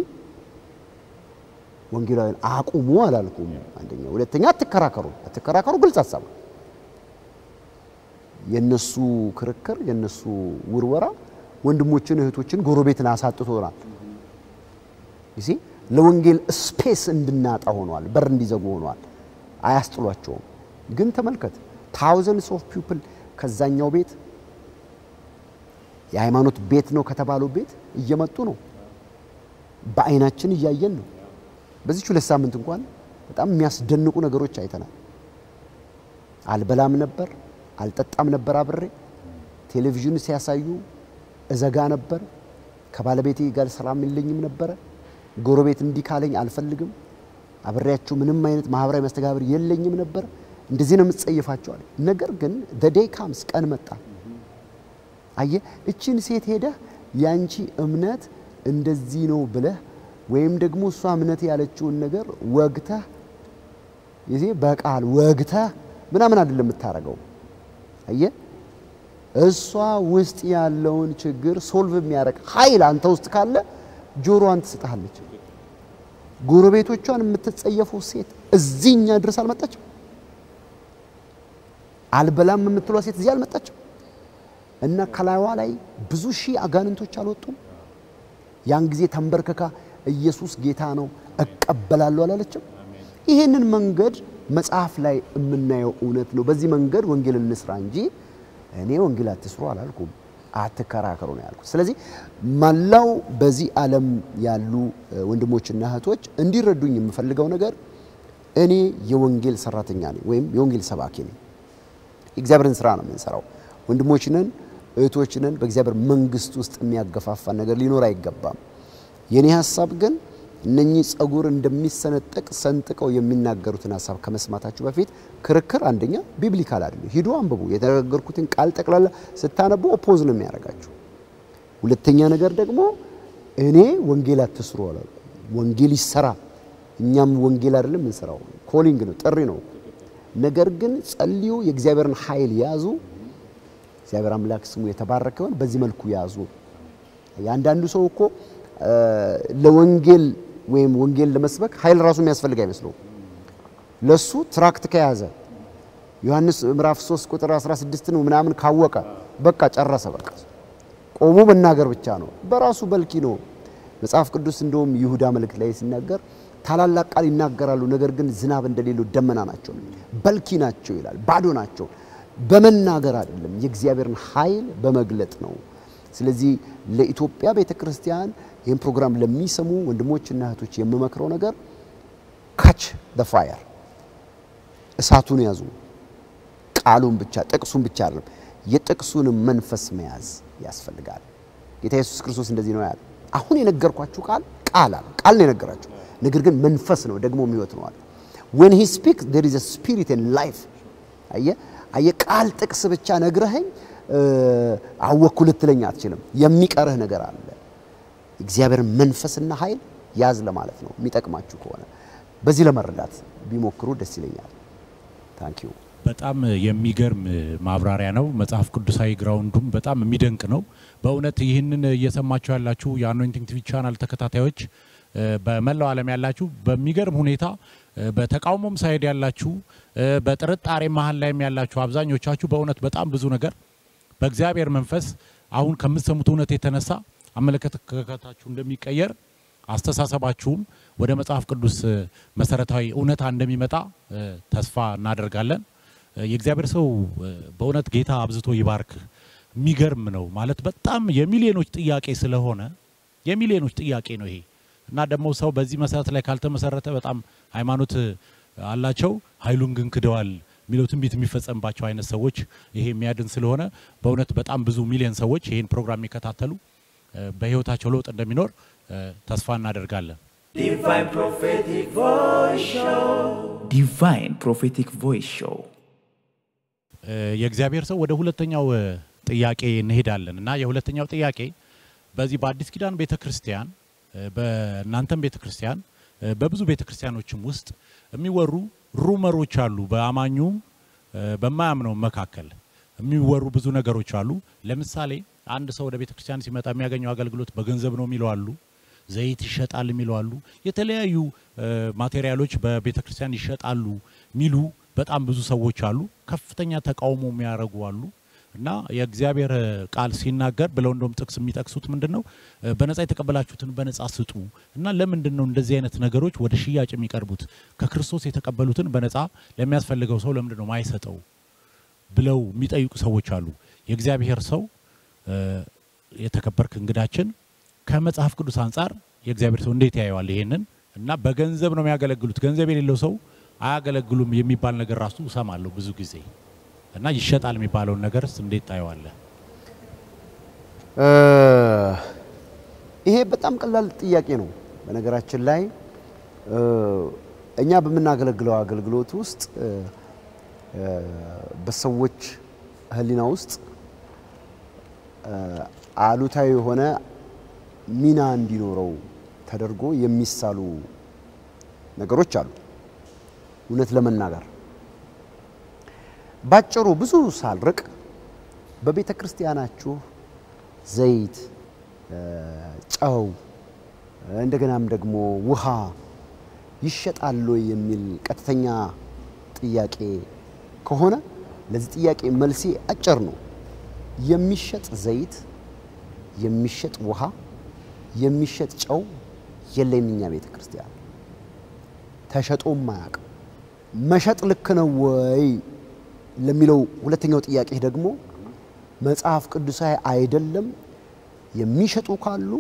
ወንጌላዊን አቁሙ አላልኩም። አንደኛ፣ ሁለተኛ አትከራከሩ። አትከራከሩ ግልጽ ሀሳብ ነው። የነሱ ክርክር የነሱ ውርወራ ወንድሞችን እህቶችን ጎረቤትን አሳጥቶናል። ጊዜ ለወንጌል ስፔስ እንድናጣ ሆኗል። በር እንዲዘጉ ሆኗል። አያስጥሏቸውም። ግን ተመልከት ታውዘንድስ ኦፍ ፒፕል ከዛኛው ቤት የሃይማኖት ቤት ነው ከተባለው ቤት እየመጡ ነው። በአይናችን እያየን ነው። በዚች ሁለት ሳምንት እንኳን በጣም የሚያስደንቁ ነገሮች አይተናል። አልበላም ነበር፣ አልጠጣም ነበር አብሬ ቴሌቪዥን ሲያሳዩ እዘጋ ነበር። ከባለቤቴ ጋር ሰላም የለኝም ነበረ። ጎረቤት እንዲህ ካለኝ አልፈልግም። አብሬያቸው ምንም አይነት ማህበራዊ መስተጋብር የለኝም ነበር። እንደዚህ ነው የምትጸይፋቸዋል። ነገር ግን ደዴይ ካምስ ቀን መጣ። አየ እችን ሴት ሄደህ ያንቺ እምነት እንደዚህ ነው ብለህ ወይም ደግሞ እሷ እምነት ያለችውን ነገር ወግተህ ይዜ በቃል ወግተህ ምናምን አይደለም የምታረገው። አየ እሷ ውስጥ ያለውን ችግር ሶልቭ የሚያደርግ ኃይል አንተ ውስጥ ካለ ጆሮዋን ትስጥሃለች። ጎረቤቶቿን የምትጸየፈው ሴት እዚህኛ ድረስ አልመጣችም። አልበላም የምትሏ ሴት እዚህ አልመጣችም። እና ከላይዋ ላይ ብዙ ሺህ አጋንንቶች አልወጡም። ያን ጊዜ ተንበርክካ ኢየሱስ ጌታ ነው እቀበላለሁ አላለችም። ይህንን መንገድ መጽሐፍ ላይ የምናየው እውነት ነው። በዚህ መንገድ ወንጌል እንስራ እንጂ እኔ ወንጌል አትስሩ አላልኩም። አትከራከሩ ነው ያልኩት። ስለዚህ መላው በዚህ ዓለም ያሉ ወንድሞችና እህቶች እንዲረዱኝ የምፈልገው ነገር እኔ የወንጌል ሰራተኛ ነኝ ወይም የወንጌል ሰባኪ ነኝ። የእግዚአብሔርን ስራ ነው የምንሰራው። ወንድሞችንን እህቶችንን በእግዚአብሔር መንግስት ውስጥ የሚያገፋፋ ነገር ሊኖር አይገባም። የኔ ሀሳብ ግን እነኚህ ጸጉር እንደሚሰነጠቅ ሰንጥቀው የሚናገሩትን ሀሳብ ከመስማታችሁ በፊት ክርክር አንደኛ ቢብሊካል አይደለም። ሂዱ አንብቡ። የተነገርኩትን ቃል ጠቅላላ ስታነቡ ኦፖዝ ነው የሚያደርጋችሁ። ሁለተኛ ነገር ደግሞ እኔ ወንጌል አትስሩ አላልኩም። ወንጌል ይሰራ። እኛም ወንጌል አይደለም እንሰራው፣ ኮሊንግ ነው፣ ጥሪ ነው። ነገር ግን ጸልዩ፣ የእግዚአብሔርን ኃይል ያዙ። እግዚአብሔር አምላክ ስሙ የተባረከውን በዚህ መልኩ ያዙ። የአንዳንዱ ሰው እኮ ለወንጌል ወይም ወንጌል ለመስበክ ኃይል ራሱ የሚያስፈልግ አይመስለው። ለሱ ትራክት ከያዘ ዮሐንስ ምዕራፍ 3 ቁጥር 16 ነው ምናምን ካወቀ በቃ ጨረሰ። በቃ ቆሞ መናገር ብቻ ነው። በራሱ በልኪ ነው። መጽሐፍ ቅዱስ እንደውም ይሁዳ መልእክት ላይ ሲናገር ታላላቅ ቃል ይናገራሉ፣ ነገር ግን ዝናብ እንደሌለው ደመና ናቸው፣ በልኪ ናቸው ይላል። ባዶ ናቸው። በመናገር አይደለም፣ የእግዚአብሔርን ኃይል በመግለጥ ነው። ስለዚህ ለኢትዮጵያ ቤተ ክርስቲያን ይህን ፕሮግራም ለሚሰሙ ወንድሞችና እህቶች የምመክረው ነገር ካች ደ ፋየር እሳቱን ያዙ። ቃሉን ብቻ ጥቅሱን ብቻ አይደለም፣ የጥቅሱንም መንፈስ መያዝ ያስፈልጋል። ጌታ ኢየሱስ ክርስቶስ እንደዚህ ነው ያለ። አሁን የነገርኳችሁ ቃል ቃል አለ ቃል ነው የነገራችሁ፣ ነገር ግን መንፈስ ነው ደግሞ ሕይወት ነው አለ። when he speaks there is a spirit and life አየ አየ ቃል ጥቅስ ብቻ ነግረኸኝ አወኩ ልትለኝ አትችልም። የሚቀርህ ነገር አለ። እግዚአብሔር መንፈስና ኃይል ያዝ ለማለት ነው። የሚጠቅማችሁ ከሆነ በዚህ ለመረዳት ቢሞክሩ ደስ ይለኛል። ታንክ ዩ። በጣም የሚገርም ማብራሪያ ነው። መጽሐፍ ቅዱሳዊ ግራውንዱም በጣም የሚደንቅ ነው። በእውነት ይህንን እየሰማችሁ ያላችሁ የአኖይንቲንግ ቲቪ ቻናል ተከታታዮች በመላው ዓለም ያላችሁ በሚገርም ሁኔታ በተቃውሞም ሳይድ ያላችሁ በጥርጣሬ መሀል ላይም ያላችሁ አብዛኞቻችሁ በእውነት በጣም ብዙ ነገር በእግዚአብሔር መንፈስ አሁን ከምትሰሙት እውነት የተነሳ አመለካከታችሁ እንደሚቀየር አስተሳሰባችሁም ወደ መጽሐፍ ቅዱስ መሰረታዊ እውነታ እንደሚመጣ ተስፋ እናደርጋለን። የእግዚአብሔር ሰው በእውነት ጌታ አብዝቶ ይባርክ። የሚገርም ነው ማለት በጣም የሚሊዮኖች ጥያቄ ስለሆነ የሚሊዮኖች ጥያቄ ነው ይሄ እና ደግሞ ሰው በዚህ መሰረት ላይ ካልተመሰረተ በጣም ሃይማኖት አላቸው ኃይሉን ግን ክደዋል የሚለው ትንቢት የሚፈጸምባቸው አይነት ሰዎች ይሄ የሚያድን ስለሆነ በእውነት በጣም ብዙ ሚሊዮን ሰዎች ይህን ፕሮግራም የሚከታተሉ በህይወታቸው ለውጥ እንደሚኖር ተስፋ እናደርጋለን። Divine Prophetic Voice Show. Divine Prophetic Voice Show. የእግዚአብሔር ሰው ወደ ሁለተኛው ጥያቄ እንሄዳለን እና የሁለተኛው ጥያቄ በዚህ በአዲስ ኪዳን ቤተ ክርስቲያን በእናንተም ቤተ ክርስቲያን በብዙ ቤተ ክርስቲያኖችም ውስጥ የሚወሩ ሩመሮች አሉ። በአማኙም በማያምነው መካከል የሚወሩ ብዙ ነገሮች አሉ። ለምሳሌ አንድ ሰው ወደ ቤተ ክርስቲያን ሲመጣ የሚያገኘው አገልግሎት በገንዘብ ነው የሚለው አሉ። ዘይት ይሸጣል የሚለው አሉ። የተለያዩ እ፣ ማቴሪያሎች በቤተ ክርስቲያን ይሸጣሉ የሚሉ በጣም ብዙ ሰዎች አሉ። ከፍተኛ ተቃውሞ የሚያደርጉ አሉ። እና የእግዚአብሔር ቃል ሲናገር ብለው እንደውም ጥቅስ የሚጠቅሱት ምንድን ነው? እ፣ በነጻ የተቀበላችሁትን በነጻ ስጡ። እና ለምንድን ነው እንደዚህ አይነት ነገሮች ወደ ሽያጭ የሚቀርቡት? ከክርስቶስ የተቀበሉትን በነጻ ለሚያስፈልገው ሰው ለምንድን ነው ማይሰጠው ብለው የሚጠይቁ ሰዎች አሉ። የእግዚአብሔር ሰው እ፣ የተከበርክ እንግዳችን ከመጽሐፍ ቅዱስ አንጻር የእግዚአብሔር ሰው እንዴት ያየዋል ይሄንን? እና በገንዘብ ነው የሚያገለግሉት፣ ገንዘብ የሌለው ሰው አያገለግሉም የሚባል ነገር ራሱ እሰማለሁ ብዙ ጊዜ እና ይሸጣል የሚባለውን ነገርስ እንዴት ታየዋለህ? እ፣ ይሄ በጣም ቀላል ጥያቄ ነው። በነገራችን ላይ እ፣ እኛ በምናገለግለው አገልግሎት ውስጥ እ፣ እ፣ በሰዎች ሕሊና ውስጥ እ፣ አሉታዊ የሆነ ሚና እንዲኖረው ተደርጎ የሚሳሉ ነገሮች አሉ። እውነት ለመናገር ባጭሩ ብዙ ሳልርቅ በቤተ ክርስቲያናችሁ ዘይት፣ እ፣ ጨው እንደገናም ደግሞ ውሃ ይሸጣሉ የሚል ቀጥተኛ ጥያቄ ከሆነ ለዚህ ጥያቄ መልሴ አጭር ነው። የሚሸጥ ዘይት፣ የሚሸጥ ውሃ፣ የሚሸጥ ጨው የለም እኛ ቤተ ክርስቲያን ተሸጦም አያውቅም። መሸጥ ልክ ነው ወይ ለሚለው ሁለተኛው ጥያቄ ደግሞ መጽሐፍ ቅዱሳዊ አይደለም። የሚሸጡ ካሉ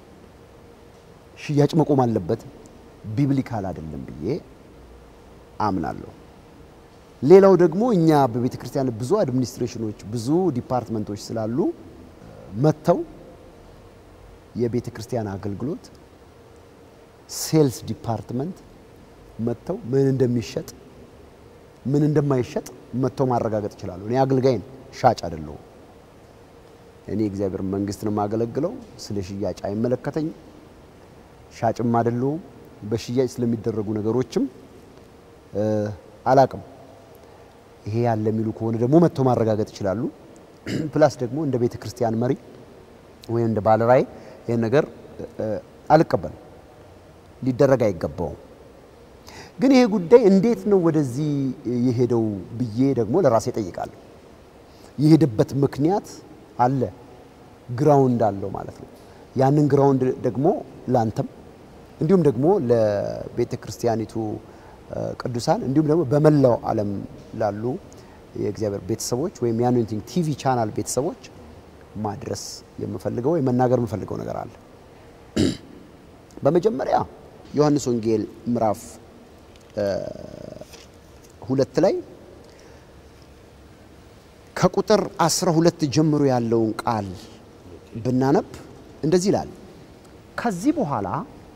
ሽያጭ መቆም አለበት፣ ቢብሊካል አይደለም ብዬ አምናለሁ። ሌላው ደግሞ እኛ በቤተ ክርስቲያን ብዙ አድሚኒስትሬሽኖች፣ ብዙ ዲፓርትመንቶች ስላሉ መጥተው የቤተ ክርስቲያን አገልግሎት ሴልስ ዲፓርትመንት መጥተው ምን እንደሚሸጥ ምን እንደማይሸጥ መጥተው ማረጋገጥ ይችላሉ። እኔ አገልጋይ ነኝ፣ ሻጭ አይደለሁም። እኔ እግዚአብሔር መንግስት ነው የማገለግለው። ስለ ሽያጭ አይመለከተኝም። ሻጭም አይደለሁም። በሽያጭ ስለሚደረጉ ነገሮችም እ፣ አላቅም። ይሄ ያለ የሚሉ ከሆነ ደግሞ መጥተው ማረጋገጥ ይችላሉ። ፕላስ ደግሞ እንደ ቤተ ክርስቲያን መሪ ወይም እንደ ባለራዕይ ይህን ነገር እ፣ አልቀበልም። ሊደረግ አይገባውም። ግን ይሄ ጉዳይ እንዴት ነው ወደዚህ የሄደው ብዬ ደግሞ ለራሴ ጠይቃለሁ። የሄደበት ምክንያት አለ፣ ግራውንድ አለው ማለት ነው። ያንን ግራውንድ ደግሞ ላንተም እንዲሁም ደግሞ ለቤተ ክርስቲያኒቱ እ፣ ቅዱሳን እንዲሁም ደግሞ በመላው ዓለም ላሉ የእግዚአብሔር ቤተሰቦች ወይም የአኖይንቲንግ ቲቪ ቻናል ቤተሰቦች ማድረስ የምፈልገው ወይም መናገር የምፈልገው ነገር አለ። በመጀመሪያ ዮሐንስ ወንጌል ምዕራፍ ሁለት ላይ ከቁጥር 12 ጀምሮ ያለውን ቃል ብናነብ እንደዚህ ይላል። ከዚህ በኋላ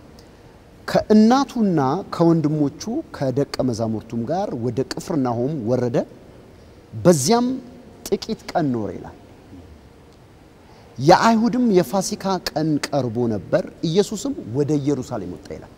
ከእናቱና ከወንድሞቹ ከደቀ መዛሙርቱም ጋር ወደ ቅፍርናሆም ወረደ። በዚያም ጥቂት ቀን ኖረ ይላል። የአይሁድም የፋሲካ ቀን ቀርቦ ነበር። ኢየሱስም ወደ ኢየሩሳሌም ወጣ ይላል።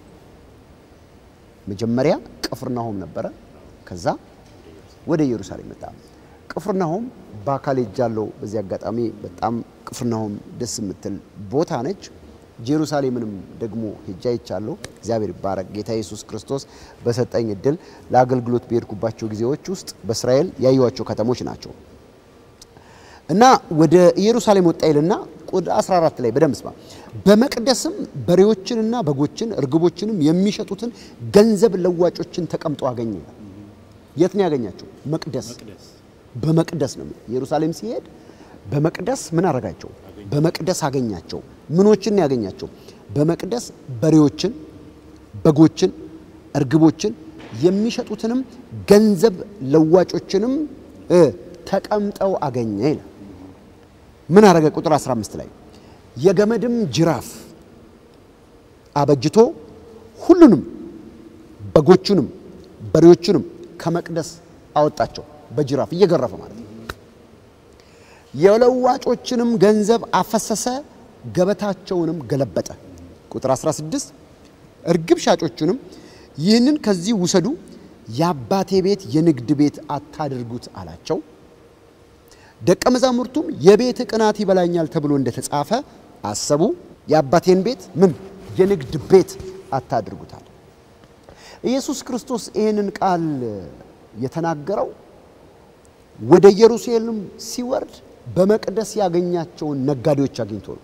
መጀመሪያ ቅፍርናሆም ነበረ። ከዛ ወደ ኢየሩሳሌም መጣ። ቅፍርናሆም በአካል ሄጃለሁ። በዚህ አጋጣሚ በጣም ቅፍርናሆም ደስ የምትል ቦታ ነች። ጄሩሳሌምንም ደግሞ ሄጃ ይቻለሁ። እግዚአብሔር ይባረክ። ጌታ ኢየሱስ ክርስቶስ በሰጠኝ እድል ለአገልግሎት በሄድኩባቸው ጊዜዎች ውስጥ በእስራኤል ያዩዋቸው ከተሞች ናቸው እና ወደ ኢየሩሳሌም ወጣ ይልና ቁጥር 14 ላይ በደንብ ስማ። በመቅደስም በሬዎችንና በጎችን እርግቦችንም የሚሸጡትን ገንዘብ ለዋጮችን ተቀምጦ አገኘ። የት ነው ያገኛቸው? መቅደስ። በመቅደስ ነው። ኢየሩሳሌም ሲሄድ በመቅደስ ምን አረጋቸው? በመቅደስ አገኛቸው። ምኖችን ነው ያገኛቸው? በመቅደስ በሬዎችን፣ በጎችን፣ እርግቦችን የሚሸጡትንም ገንዘብ ለዋጮችንም እ ተቀምጠው አገኘ ይላል። ምን አረገ? ቁጥር 15 ላይ የገመድም ጅራፍ አበጅቶ ሁሉንም በጎቹንም በሬዎቹንም ከመቅደስ አወጣቸው። በጅራፍ እየገረፈ ማለት ነው። የለዋጮችንም ገንዘብ አፈሰሰ፣ ገበታቸውንም ገለበጠ። ቁጥር 16 እርግብ ሻጮቹንም ይህንን ከዚህ ውሰዱ፣ የአባቴ ቤት የንግድ ቤት አታድርጉት አላቸው። ደቀ መዛሙርቱም የቤት ቅናት ይበላኛል ተብሎ እንደተጻፈ አሰቡ። የአባቴን ቤት ምን የንግድ ቤት አታድርጉታል። ኢየሱስ ክርስቶስ ይህንን ቃል የተናገረው ወደ ኢየሩሳሌም ሲወርድ በመቅደስ ያገኛቸውን ነጋዴዎች አግኝቶ ነው።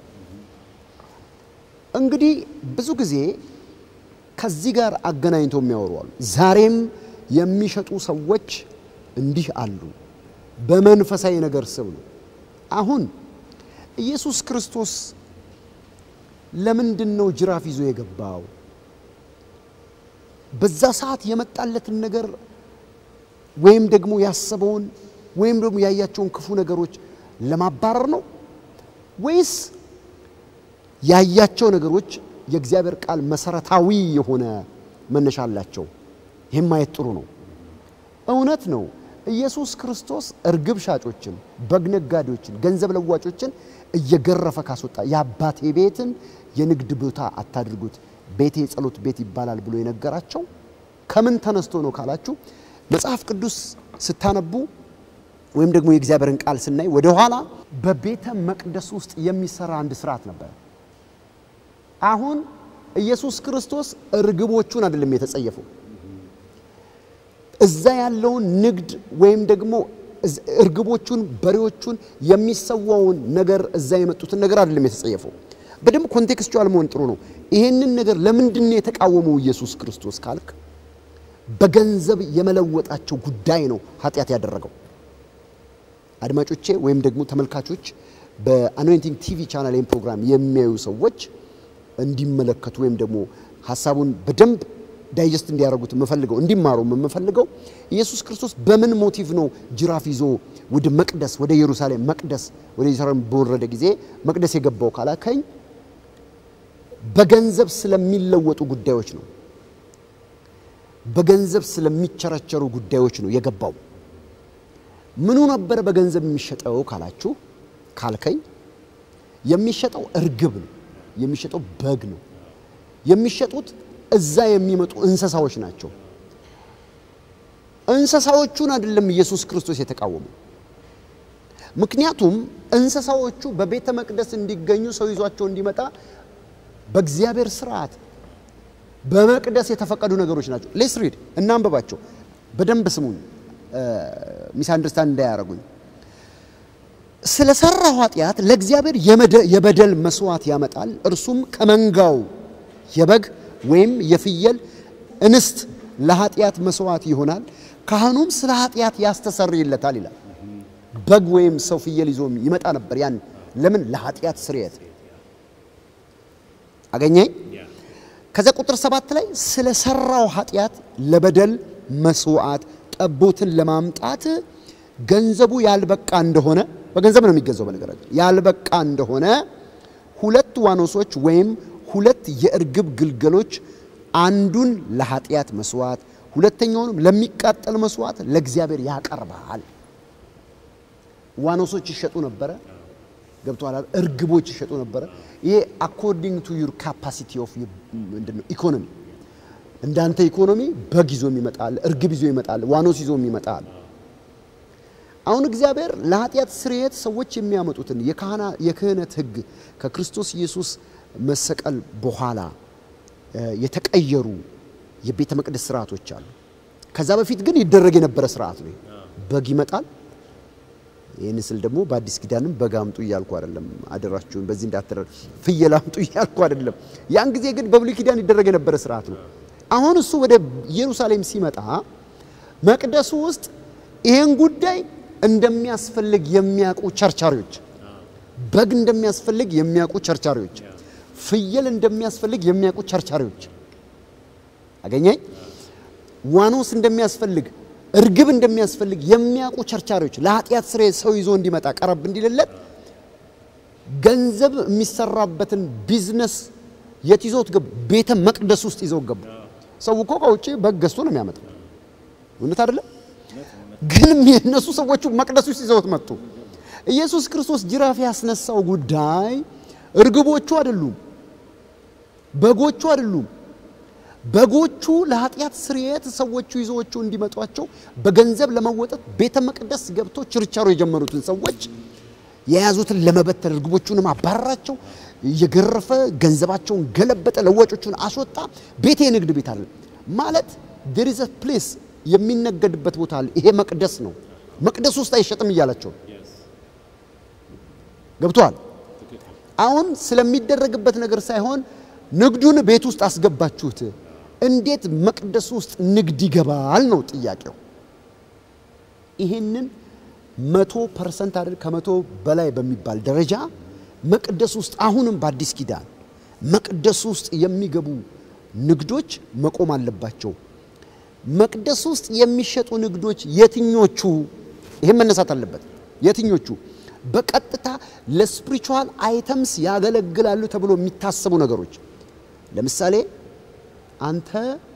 እንግዲህ ብዙ ጊዜ ከዚህ ጋር አገናኝተው የሚያወሩ አሉ። ዛሬም የሚሸጡ ሰዎች እንዲህ አሉ። በመንፈሳዊ ነገር ስብ ነው። አሁን ኢየሱስ ክርስቶስ ለምንድን ነው ጅራፍ ይዞ የገባው? በዛ ሰዓት የመጣለትን ነገር ወይም ደግሞ ያሰበውን ወይም ደግሞ ያያቸውን ክፉ ነገሮች ለማባረር ነው ወይስ ያያቸው ነገሮች የእግዚአብሔር ቃል መሰረታዊ የሆነ መነሻ አላቸው? ይህም ማየት ጥሩ ነው። እውነት ነው። ኢየሱስ ክርስቶስ እርግብ ሻጮችን፣ በግ ነጋዴዎችን፣ ገንዘብ ለዋጮችን እየገረፈ ካስወጣ የአባቴ ቤትን የንግድ ቦታ አታድርጉት፣ ቤቴ የጸሎት ቤት ይባላል ብሎ የነገራቸው ከምን ተነስቶ ነው ካላችሁ መጽሐፍ ቅዱስ ስታነቡ ወይም ደግሞ የእግዚአብሔርን ቃል ስናይ ወደ ኋላ በቤተ መቅደስ ውስጥ የሚሰራ አንድ ስርዓት ነበር። አሁን ኢየሱስ ክርስቶስ እርግቦቹን አይደለም የተጸየፈው እዛ ያለውን ንግድ ወይም ደግሞ እርግቦቹን፣ በሬዎቹን የሚሰዋውን ነገር እዛ የመጡትን ነገር አይደለም የተጸየፈው። በደንብ ኮንቴክስቹዋል መሆን ጥሩ ነው። ይሄንን ነገር ለምንድን ነው የተቃወመው ኢየሱስ ክርስቶስ ካልክ በገንዘብ የመለወጣቸው ጉዳይ ነው ኃጢአት ያደረገው። አድማጮቼ ወይም ደግሞ ተመልካቾች በአኖይንቲንግ ቲቪ ቻናል ይህን ፕሮግራም የሚያዩ ሰዎች እንዲመለከቱ ወይም ደግሞ ሀሳቡን በደንብ ዳይጀስት እንዲያደርጉት የምፈልገው እንዲማሩ የምፈልገው ኢየሱስ ክርስቶስ በምን ሞቲቭ ነው ጅራፍ ይዞ ወደ መቅደስ ወደ ኢየሩሳሌም መቅደስ ወደ ኢየሩሳሌም በወረደ ጊዜ መቅደስ የገባው ካላከኝ በገንዘብ ስለሚለወጡ ጉዳዮች ነው። በገንዘብ ስለሚቸረቸሩ ጉዳዮች ነው የገባው። ምኑ ነበረ በገንዘብ የሚሸጠው ካላችሁ ካልከኝ የሚሸጠው እርግብ ነው። የሚሸጠው በግ ነው። የሚሸጡት እዛ የሚመጡ እንስሳዎች ናቸው። እንስሳዎቹን አይደለም ኢየሱስ ክርስቶስ የተቃወመው። ምክንያቱም እንስሳዎቹ በቤተ መቅደስ እንዲገኙ ሰው ይዟቸው እንዲመጣ በእግዚአብሔር ስርዓት በመቅደስ የተፈቀዱ ነገሮች ናቸው። ሌስ ሪድ እናንበባቸው። በደንብ ስሙን፣ ሚስ አንደርስታንድ እንዳያረጉኝ። ስለ ሰራው ኃጢአት ለእግዚአብሔር የበደል መስዋዕት ያመጣል። እርሱም ከመንጋው የበግ ወይም የፍየል እንስት ለኃጢአት መስዋዕት ይሆናል። ካህኑም ስለ ኃጢአት ያስተሰርይለታል ይላል። በግ ወይም ሰው ፍየል ይዞ ይመጣ ነበር። ያን ለምን? ለኃጢአት ስርየት አገኘኝ። ከዛ ቁጥር ሰባት ላይ ስለ ሰራው ኃጢአት ለበደል መስዋዕት ጠቦትን ለማምጣት ገንዘቡ ያልበቃ እንደሆነ በገንዘብ ነው የሚገዛው። በነገራችን ያልበቃ እንደሆነ ሁለት ዋኖሶች ወይም ሁለት የእርግብ ግልገሎች አንዱን ለኃጢአት መስዋዕት ሁለተኛውንም ለሚቃጠል መስዋዕት ለእግዚአብሔር ያቀርባል። ዋኖሶች ይሸጡ ነበረ። ገብቶሃል? እርግቦች ይሸጡ ነበረ። ይሄ አኮርዲንግ ቱ ዩር ካፓሲቲ ኦፍ ምንድነው ኢኮኖሚ። እንዳንተ ኢኮኖሚ በግ ይዞ ይመጣል፣ እርግብ ይዞ ይመጣል፣ ዋኖስ ይዞ ይመጣል። አሁን እግዚአብሔር ለኃጢአት ስርየት ሰዎች የሚያመጡትን የክህነት ሕግ ከክርስቶስ ኢየሱስ መሰቀል በኋላ የተቀየሩ የቤተ መቅደስ ስርዓቶች አሉ። ከዛ በፊት ግን ይደረግ የነበረ ስርዓት ነው። በግ ይመጣል። ይህን ስል ደግሞ በአዲስ ኪዳንም በግ አምጡ እያልኩ አይደለም። አደራችሁን በዚህ እንዳትረ ፍየል አምጡ እያልኩ አይደለም። ያን ጊዜ ግን በብሉይ ኪዳን ይደረግ የነበረ ስርዓት ነው። አሁን እሱ ወደ ኢየሩሳሌም ሲመጣ መቅደሱ ውስጥ ይህን ጉዳይ እንደሚያስፈልግ የሚያውቁ ቸርቻሪዎች፣ በግ እንደሚያስፈልግ የሚያውቁ ቸርቻሪዎች፣ ፍየል እንደሚያስፈልግ የሚያውቁ ቸርቻሪዎች አገኘኝ። ዋኖስ እንደሚያስፈልግ እርግብ እንደሚያስፈልግ የሚያውቁ ቸርቻሪዎች ለኃጢአት ስሬ ሰው ይዞ እንዲመጣ ቀረብ እንዲልለት ገንዘብ የሚሰራበትን ቢዝነስ የት ይዞት ገቡ? ቤተ መቅደስ ውስጥ ይዘው ገቡ። ሰው እኮ ከውጭ በግ ገዝቶ ነው የሚያመጣው። እውነት አይደለም? ግን የእነሱ ሰዎቹ መቅደስ ውስጥ ይዘውት መጡ። ኢየሱስ ክርስቶስ ጅራፍ ያስነሳው ጉዳይ እርግቦቹ አይደሉም፣ በጎቹ አይደሉም፣ በጎቹ ለኃጢአት ስርየት ሰዎቹ ይዘዎቹ እንዲመጧቸው በገንዘብ ለመወጠት ቤተ መቅደስ ገብቶ ችርቻሮ የጀመሩትን ሰዎች የያዙትን ለመበተን እርግቦቹንም አባረራቸው፣ እየገረፈ ገንዘባቸውን ገለበጠ፣ ለዋጮቹን አስወጣ። ቤቴ የንግድ ቤት አለ ማለት there is a place የሚነገድበት ቦታ አለ። ይሄ መቅደስ ነው። መቅደስ ውስጥ አይሸጥም እያላቸው ነው። ገብቷል። አሁን ስለሚደረግበት ነገር ሳይሆን ንግዱን ቤት ውስጥ አስገባችሁት፣ እንዴት መቅደስ ውስጥ ንግድ ይገባል ነው ጥያቄው። ይሄንን መቶ ፐርሰንት አይደል ከመቶ በላይ በሚባል ደረጃ መቅደስ ውስጥ አሁንም በአዲስ ኪዳን መቅደስ ውስጥ የሚገቡ ንግዶች መቆም አለባቸው። መቅደስ ውስጥ የሚሸጡ ንግዶች የትኞቹ? ይህም መነሳት አለበት። የትኞቹ በቀጥታ ለስፒሪቹዋል አይተምስ ያገለግላሉ ተብሎ የሚታሰቡ ነገሮች ለምሳሌ አንተ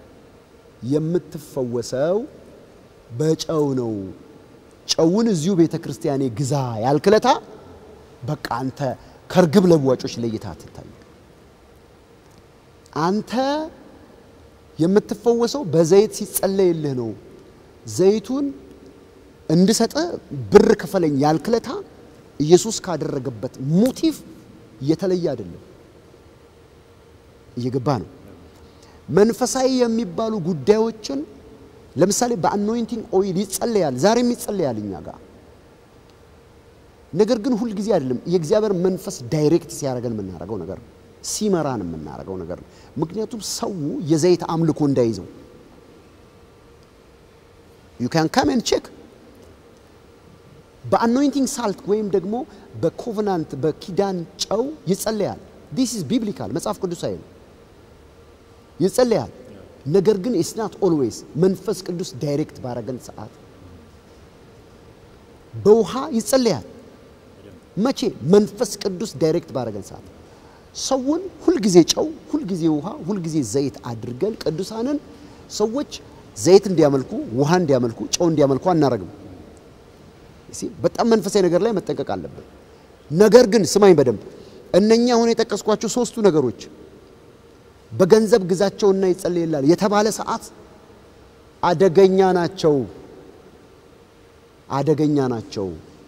የምትፈወሰው በጨው ነው። ጨውን እዚሁ ቤተ ክርስቲያኔ ግዛ ያልክለታ በቃ አንተ ከርግብ ለዋጮች ለይታ አትታይ። አንተ የምትፈወሰው በዘይት ሲጸለይልህ ነው። ዘይቱን እንድሰጥ ብር ክፈለኝ ያልክለታ ኢየሱስ ካደረገበት ሞቲቭ የተለየ አይደለም። እየገባ ነው። መንፈሳዊ የሚባሉ ጉዳዮችን ለምሳሌ በአኖይንቲንግ ኦይል ይጸለያል፣ ዛሬም ይጸለያል እኛ ጋር። ነገር ግን ሁል ጊዜ አይደለም። የእግዚአብሔር መንፈስ ዳይሬክት ሲያደርገን የምናደርገው ነገር ነው፣ ሲመራን የምናደርገው ነገር ነው። ምክንያቱም ሰው የዘይት አምልኮ እንዳይዘው ዩ ካን ካም ኤንድ ቼክ በአኖይንቲንግ ሳልት ወይም ደግሞ በኮቨናንት በኪዳን ጨው ይጸለያል። ዲስ ኢዝ ቢብሊካል መጽሐፍ ቅዱሳዊ ነው። ይጸለያል። ነገር ግን ኢትስ ናት ኦልዌይስ መንፈስ ቅዱስ ዳይሬክት ባረገን ሰዓት በውሃ ይጸለያል። መቼ? መንፈስ ቅዱስ ዳይሬክት ባረገን ሰዓት። ሰውን ሁልጊዜ ጨው፣ ሁልጊዜ ውሃ፣ ሁልጊዜ ዘይት አድርገን ቅዱሳንን ሰዎች ዘይት እንዲያመልኩ፣ ውሃ እንዲያመልኩ፣ ጨው እንዲያመልኩ አናረግም። በጣም መንፈሳዊ ነገር ላይ መጠንቀቅ አለብን። ነገር ግን ስማኝ በደንብ እነኛ አሁን የጠቀስኳቸው ሶስቱ ነገሮች በገንዘብ ግዛቸውና ይጸልይላል የተባለ ሰዓት አደገኛ ናቸው። አደገኛ ናቸው።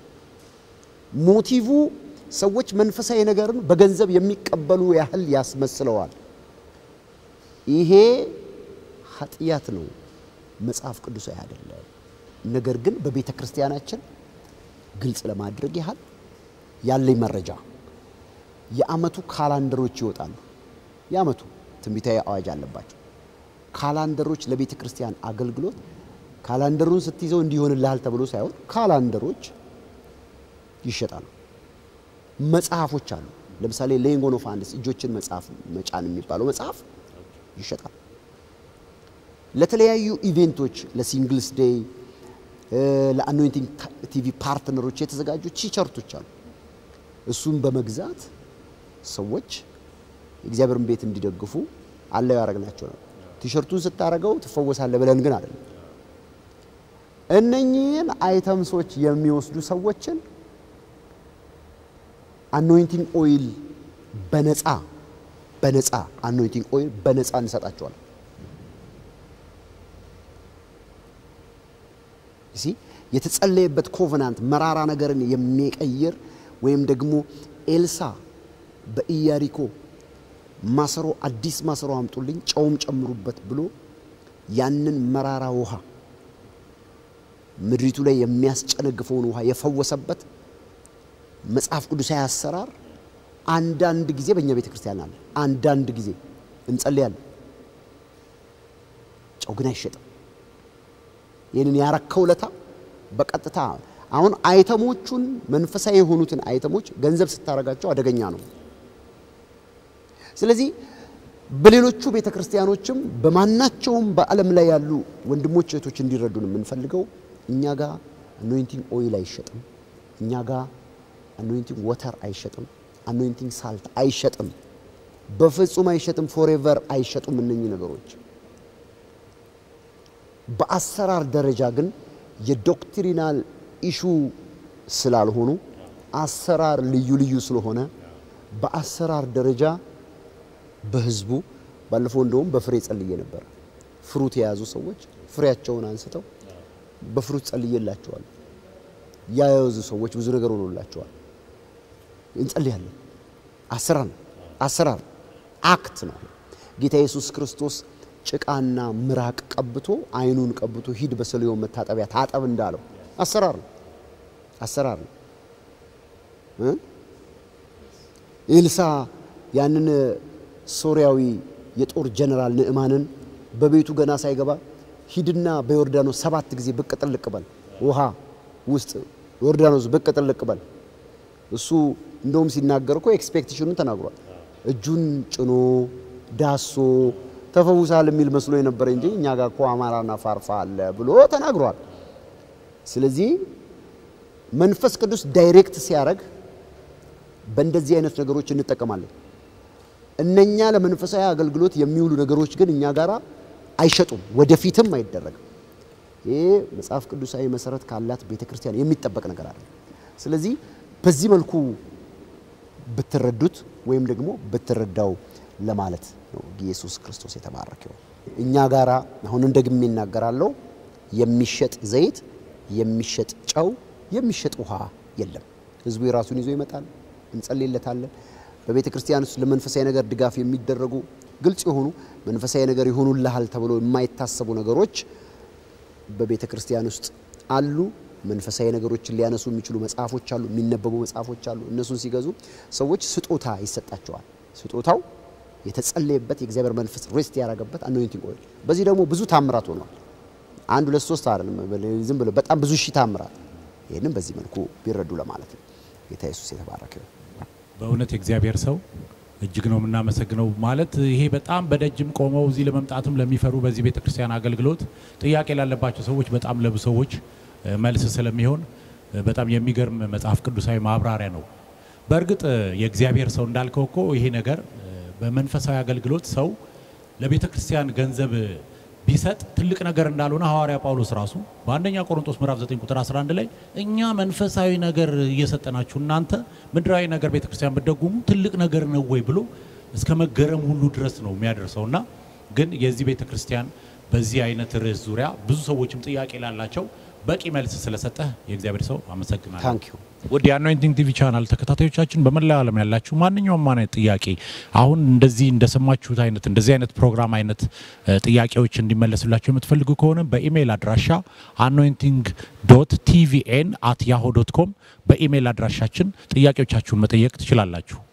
ሞቲቭ ሰዎች መንፈሳዊ ነገርን በገንዘብ የሚቀበሉ ያህል ያስመስለዋል። ይሄ ኃጢአት ነው፣ መጽሐፍ ቅዱሳዊ አይደለም። ነገር ግን በቤተ ክርስቲያናችን ግልጽ ለማድረግ ያህል ያለኝ መረጃ የዓመቱ ካላንደሮች ይወጣሉ። የዓመቱ ትንቢታዊ አዋጅ አለባቸው። ካላንደሮች ለቤተ ክርስቲያን አገልግሎት ካላንደሩን ስትይዘው እንዲሆንልሃል ተብሎ ሳይሆን ካላንደሮች ይሸጣሉ። መጽሐፎች አሉ። ለምሳሌ ሌይንግ ኦን ኦፍ ሃንድስ እጆችን መጽሐፍ መጫን የሚባለው መጽሐፍ ይሸጣል። ለተለያዩ ኢቬንቶች ለሲንግልስ ዴይ፣ ለአኖይንቲንግ ቲቪ ፓርትነሮች የተዘጋጁ ቲሸርቶች አሉ። እሱም በመግዛት ሰዎች የእግዚአብሔርን ቤት እንዲደግፉ አለው ያደረግናቸው ነው። ቲሸርቱን ስታረገው ትፈወሳለህ ብለን ግን አይደለም። እነኚህን አይተምሶች የሚወስዱ ሰዎችን አኖይንቲንግ ኦይል በነፃ በነፃ አኖይንቲንግ ኦይል በነፃ እንሰጣቸዋለን። እሲ የተጸለየበት ኮቨናንት መራራ ነገርን የሚቀይር ወይም ደግሞ ኤልሳ በኢያሪኮ ማሰሮ አዲስ ማሰሮ አምጡልኝ ጨውም ጨምሩበት ብሎ ያንን መራራ ውሃ ምድሪቱ ላይ የሚያስጨነግፈውን ውሃ የፈወሰበት መጽሐፍ ቅዱሳዊ አሰራር አንዳንድ ጊዜ በእኛ ቤተ ክርስቲያን አለ። አንዳንድ ጊዜ እንጸልያለን፣ ጨው ግን አይሸጥም። ይህንን ያረከው ለታ በቀጥታ አሁን አይተሞቹን መንፈሳዊ የሆኑትን አይተሞች ገንዘብ ስታረጋቸው አደገኛ ነው። ስለዚህ በሌሎቹ ቤተ ክርስቲያኖችም በማናቸውም በዓለም ላይ ያሉ ወንድሞች እህቶች እንዲረዱን የምንፈልገው እኛ ጋር አኖይንቲንግ ኦይል አይሸጥም። እኛ ጋር አኖይንቲንግ ወተር አይሸጥም። አኖይንቲንግ ሳልት አይሸጥም። በፍጹም አይሸጥም። ፎሬቨር አይሸጡም። እነኚህ ነገሮች በአሰራር ደረጃ ግን የዶክትሪናል ኢሹ ስላልሆኑ አሰራር ልዩ ልዩ ስለሆነ በአሰራር ደረጃ በህዝቡ ባለፈው እንደውም በፍሬ ጸልዬ ነበረ። ፍሩት የያዙ ሰዎች ፍሬያቸውን አንስተው በፍሩት ጸልዬላቸዋል። ያያዙ ሰዎች ብዙ ነገር ሆኖላቸዋል። እንጸልያለን። አሰራር ነው፣ አሰራር አክት ነው። ጌታ ኢየሱስ ክርስቶስ ጭቃና ምራቅ ቀብቶ አይኑን ቀብቶ ሂድ በሰሊሆም መታጠቢያ ታጠብ እንዳለው አሰራር ነው፣ አሰራር ነው። ኤልሳ ያንን ሶሪያዊ የጦር ጀነራል ንዕማንን በቤቱ ገና ሳይገባ ሂድና በዮርዳኖስ ሰባት ጊዜ ብቅ ጥልቅ በል፣ ውሃ ውስጥ ዮርዳኖስ ብቅ ጥልቅ በል። እሱ እንደውም ሲናገር እኮ ኤክስፔክቴሽኑን ተናግሯል። እጁን ጭኖ ዳሶ ተፈውሳል የሚል መስሎ የነበረ እንጂ እኛ ጋር እኮ አማራና ፋርፋ አለ ብሎ ተናግሯል። ስለዚህ መንፈስ ቅዱስ ዳይሬክት ሲያደርግ በእንደዚህ አይነት ነገሮች እንጠቀማለን። እነኛ ለመንፈሳዊ አገልግሎት የሚውሉ ነገሮች ግን እኛ ጋር አይሸጡም፣ ወደፊትም አይደረግም። ይህ መጽሐፍ ቅዱሳዊ መሰረት ካላት ቤተ ክርስቲያን የሚጠበቅ ነገር አለ። ስለዚህ በዚህ መልኩ ብትረዱት ወይም ደግሞ ብትረዳው ለማለት ነው። ኢየሱስ ክርስቶስ የተባረከው እኛ ጋራ አሁን ደግሜ እናገራለሁ፣ የሚሸጥ ዘይት፣ የሚሸጥ ጨው፣ የሚሸጥ ውሃ የለም። ህዝቡ የራሱን ይዞ ይመጣል፣ እንጸልይለታለን። በቤተ ክርስቲያን ውስጥ ለመንፈሳዊ ነገር ድጋፍ የሚደረጉ ግልጽ የሆኑ መንፈሳዊ ነገር ይሆኑልሃል ተብሎ የማይታሰቡ ነገሮች በቤተ ክርስቲያን ውስጥ አሉ። መንፈሳዊ ነገሮችን ሊያነሱ የሚችሉ መጽሐፎች አሉ፣ የሚነበቡ መጽሐፎች አሉ። እነሱን ሲገዙ ሰዎች ስጦታ ይሰጣቸዋል። ስጦታው የተጸለየበት የእግዚአብሔር መንፈስ ሬስት ያደረገበት አኖይንቲንግ ኦይል። በዚህ ደግሞ ብዙ ታምራት ሆኗል። አንድ ሁለት ሶስት አይደለም፣ ዝም ብሎ በጣም ብዙ ሺህ ታምራት። ይህንም በዚህ መልኩ ቢረዱ ለማለት ነው። ጌታ ኢየሱስ የተባረከ ይሁን። በእውነት የእግዚአብሔር ሰው እጅግ ነው የምናመሰግነው። ማለት ይሄ በጣም በደጅም ቆመው እዚህ ለመምጣትም ለሚፈሩ በዚህ ቤተክርስቲያን አገልግሎት ጥያቄ ላለባቸው ሰዎች በጣም ለብዙ ሰዎች መልስ ስለሚሆን በጣም የሚገርም መጽሐፍ ቅዱሳዊ ማብራሪያ ነው። በእርግጥ የእግዚአብሔር ሰው እንዳልከው እኮ ይሄ ነገር በመንፈሳዊ አገልግሎት ሰው ለቤተ ክርስቲያን ገንዘብ ቢሰጥ ትልቅ ነገር እንዳልሆነ ሐዋርያ ጳውሎስ ራሱ በአንደኛ ቆሮንቶስ ምዕራፍ 9 ቁጥር 11 ላይ እኛ መንፈሳዊ ነገር እየሰጠናችሁ እናንተ ምድራዊ ነገር ቤተ ክርስቲያን ብትደጉሙ ትልቅ ነገር ነው ወይ ብሎ እስከ መገረም ሁሉ ድረስ ነው የሚያደርሰው እና ግን የዚህ ቤተ ክርስቲያን በዚህ አይነት ርዕስ ዙሪያ ብዙ ሰዎችም ጥያቄ ላላቸው በቂ መልስ ስለሰጠህ የእግዚአብሔር ሰው አመሰግናለሁ። ታንክ ዩ ውድ የአኖይንቲንግ ቲቪ ቻናል ተከታታዮቻችን በመላው ዓለም ያላችሁ ማንኛውም አይነት ጥያቄ አሁን እንደዚህ እንደሰማችሁት አይነት እንደዚህ አይነት ፕሮግራም አይነት ጥያቄዎች እንዲመለስላቸው የምትፈልጉ ከሆነ በኢሜይል አድራሻ አኖይንቲንግ ዶት ቲቪኤን አት ያሆ ዶት ኮም በኢሜይል አድራሻችን ጥያቄዎቻችሁን መጠየቅ ትችላላችሁ።